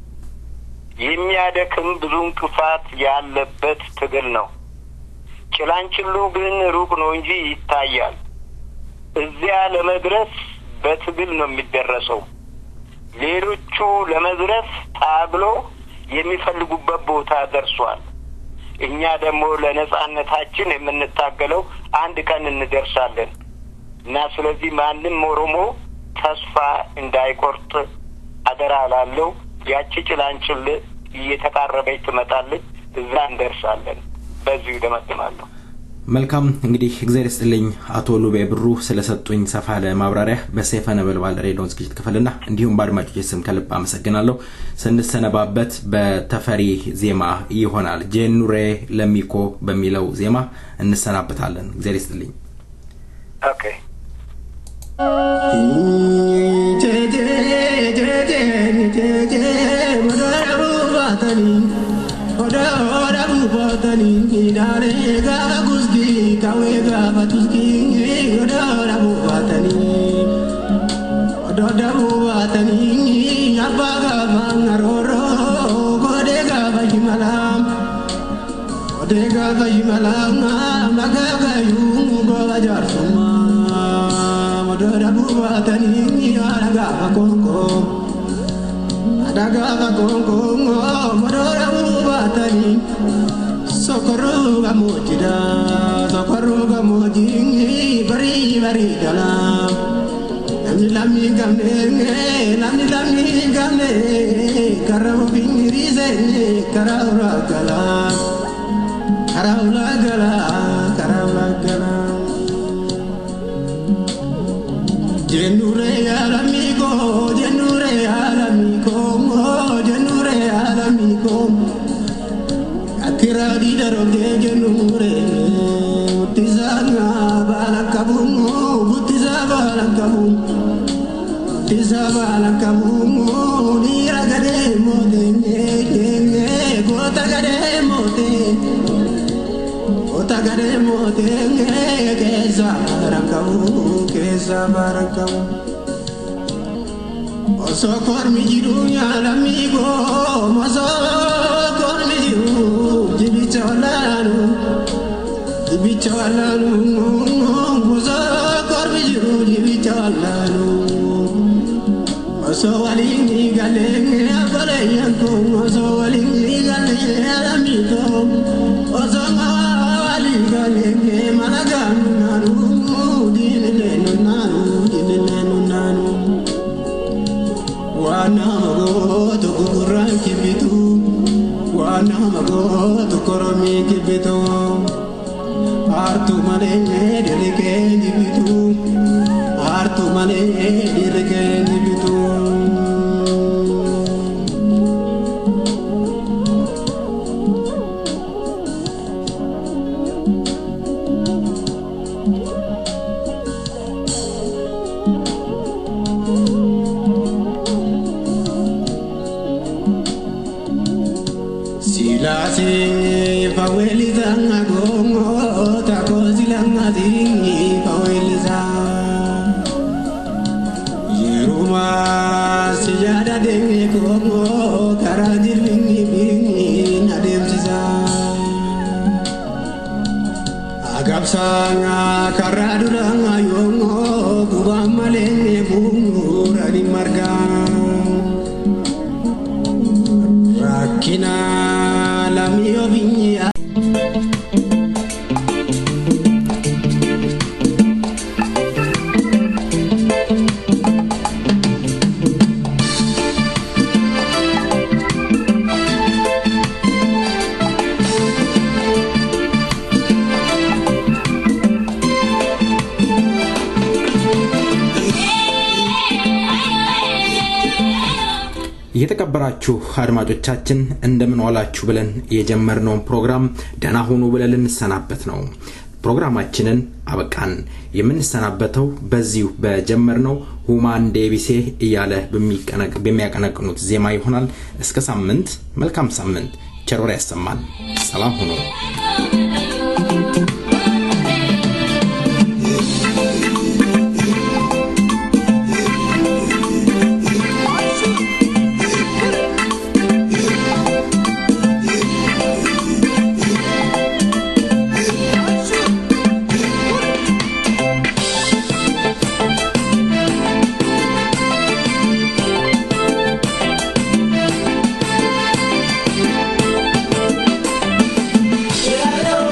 የሚያደክም ብዙ እንቅፋት ያለበት ትግል ነው። ጭላንጭሉ ግን ሩቅ ነው እንጂ ይታያል። እዚያ ለመድረስ በትግል ነው የሚደረሰው። ሌሎቹ ለመድረስ ታግሎ የሚፈልጉበት ቦታ ደርሷል። እኛ ደግሞ ለነጻነታችን የምንታገለው አንድ ቀን እንደርሳለን እና ስለዚህ ማንም ኦሮሞ ተስፋ እንዳይቆርጥ አደራ ላለው ያቺ ጭላንጭል እየተቃረበች ትመጣለች። እዛ እንደርሳለን። በዚሁ ይደመድማለሁ። መልካም እንግዲህ እግዚአብሔር ይስጥልኝ አቶ ሉቤ ብሩ ስለሰጡኝ ሰፋ ያለ ማብራሪያ በሰይፈ ነበልባል ሬዲዮን ዝግጅት ክፍልና እንዲሁም በአድማጮች ስም ከልብ አመሰግናለሁ። ስንሰነባበት በተፈሪ ዜማ ይሆናል ጄኑሬ ለሚኮ በሚለው ዜማ እንሰናበታለን። እግዚአብሔር ይስጥልኝ። ኦኬ Odega fayimalama magagayu goba jarsuma Madara bubatani adaga konko Adaga konko madara bubatani Sokoru gamojida Sokoru gamojingi bari bari dalam Namni lammi gamne namni lammi gamne karaa ofiin hiriise karaa ulaa galaa karaa ulaa galaa karaa ulaa galaa. Jennure alamiko jennure alamiko jennure alamiko akira di daroge jennure utizanga balakabu utiza balakabu utiza balakabu nira gade mote ngenge gota gade mote gota gade mote ngenge kesa barakabu kesa barakabu Oso kormi jiru nyalamigo Oso kormi jiru jibicha walanu jibicha walanu Oso kormi jiru jibicha walanu Oso walingi galenge abale yanko Oso walingi galenge alamito Oso walingi galenge malaganu nanu Dinilenu nanu dinilenu nanu Wana magoto kukuran kibitu Wana magoto koromi kibitu Artu male dirike dibitu Artu male dirike dibitu Silasi faweliza gongo tako silanga zingi faweliza Yeruma sijada dengi kongo karadir bingi bingi nademsisa Agabsanga karaduranga yongo kubamalenge bungu radi margang Rakkina lamii ofiin የተከበራችሁ አድማጮቻችን እንደምን ዋላችሁ ብለን የጀመርነውን ፕሮግራም ደህና ሁኑ ብለን ልንሰናበት ነው። ፕሮግራማችንን አበቃን። የምንሰናበተው በዚሁ በጀመርነው ሁማን ዴቢሴ እያለ በሚቀነቅ- በሚያቀነቅኑት ዜማ ይሆናል። እስከ ሳምንት፣ መልካም ሳምንት፣ ቸር ወሬ ያሰማን። ሰላም ሁኑ። Yeah.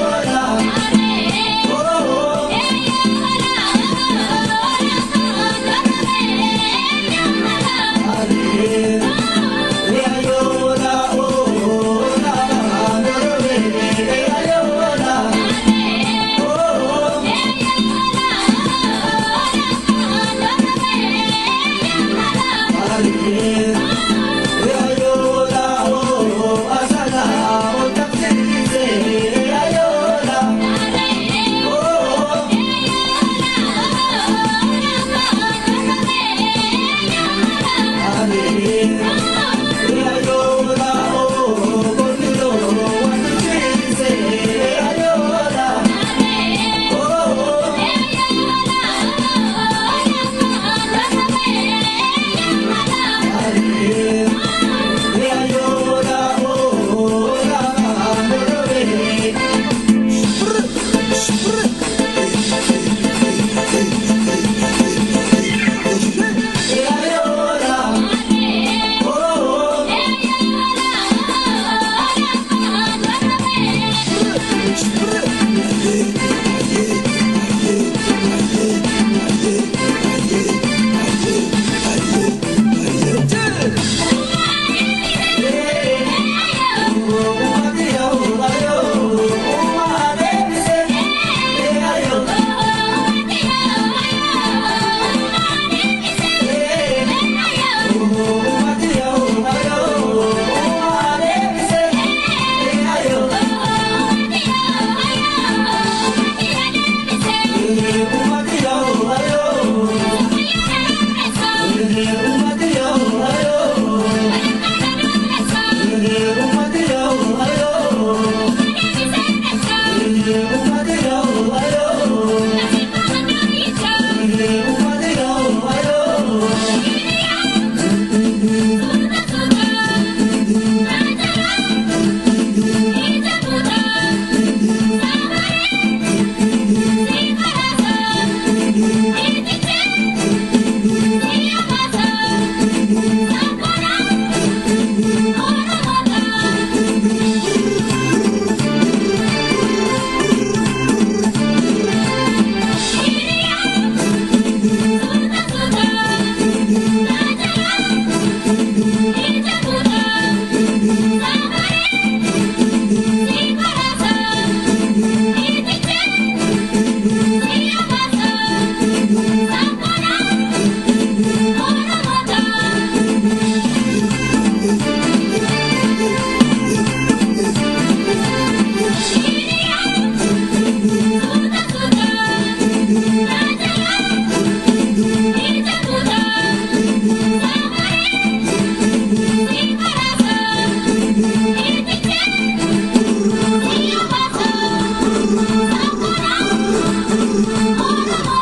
Thank you.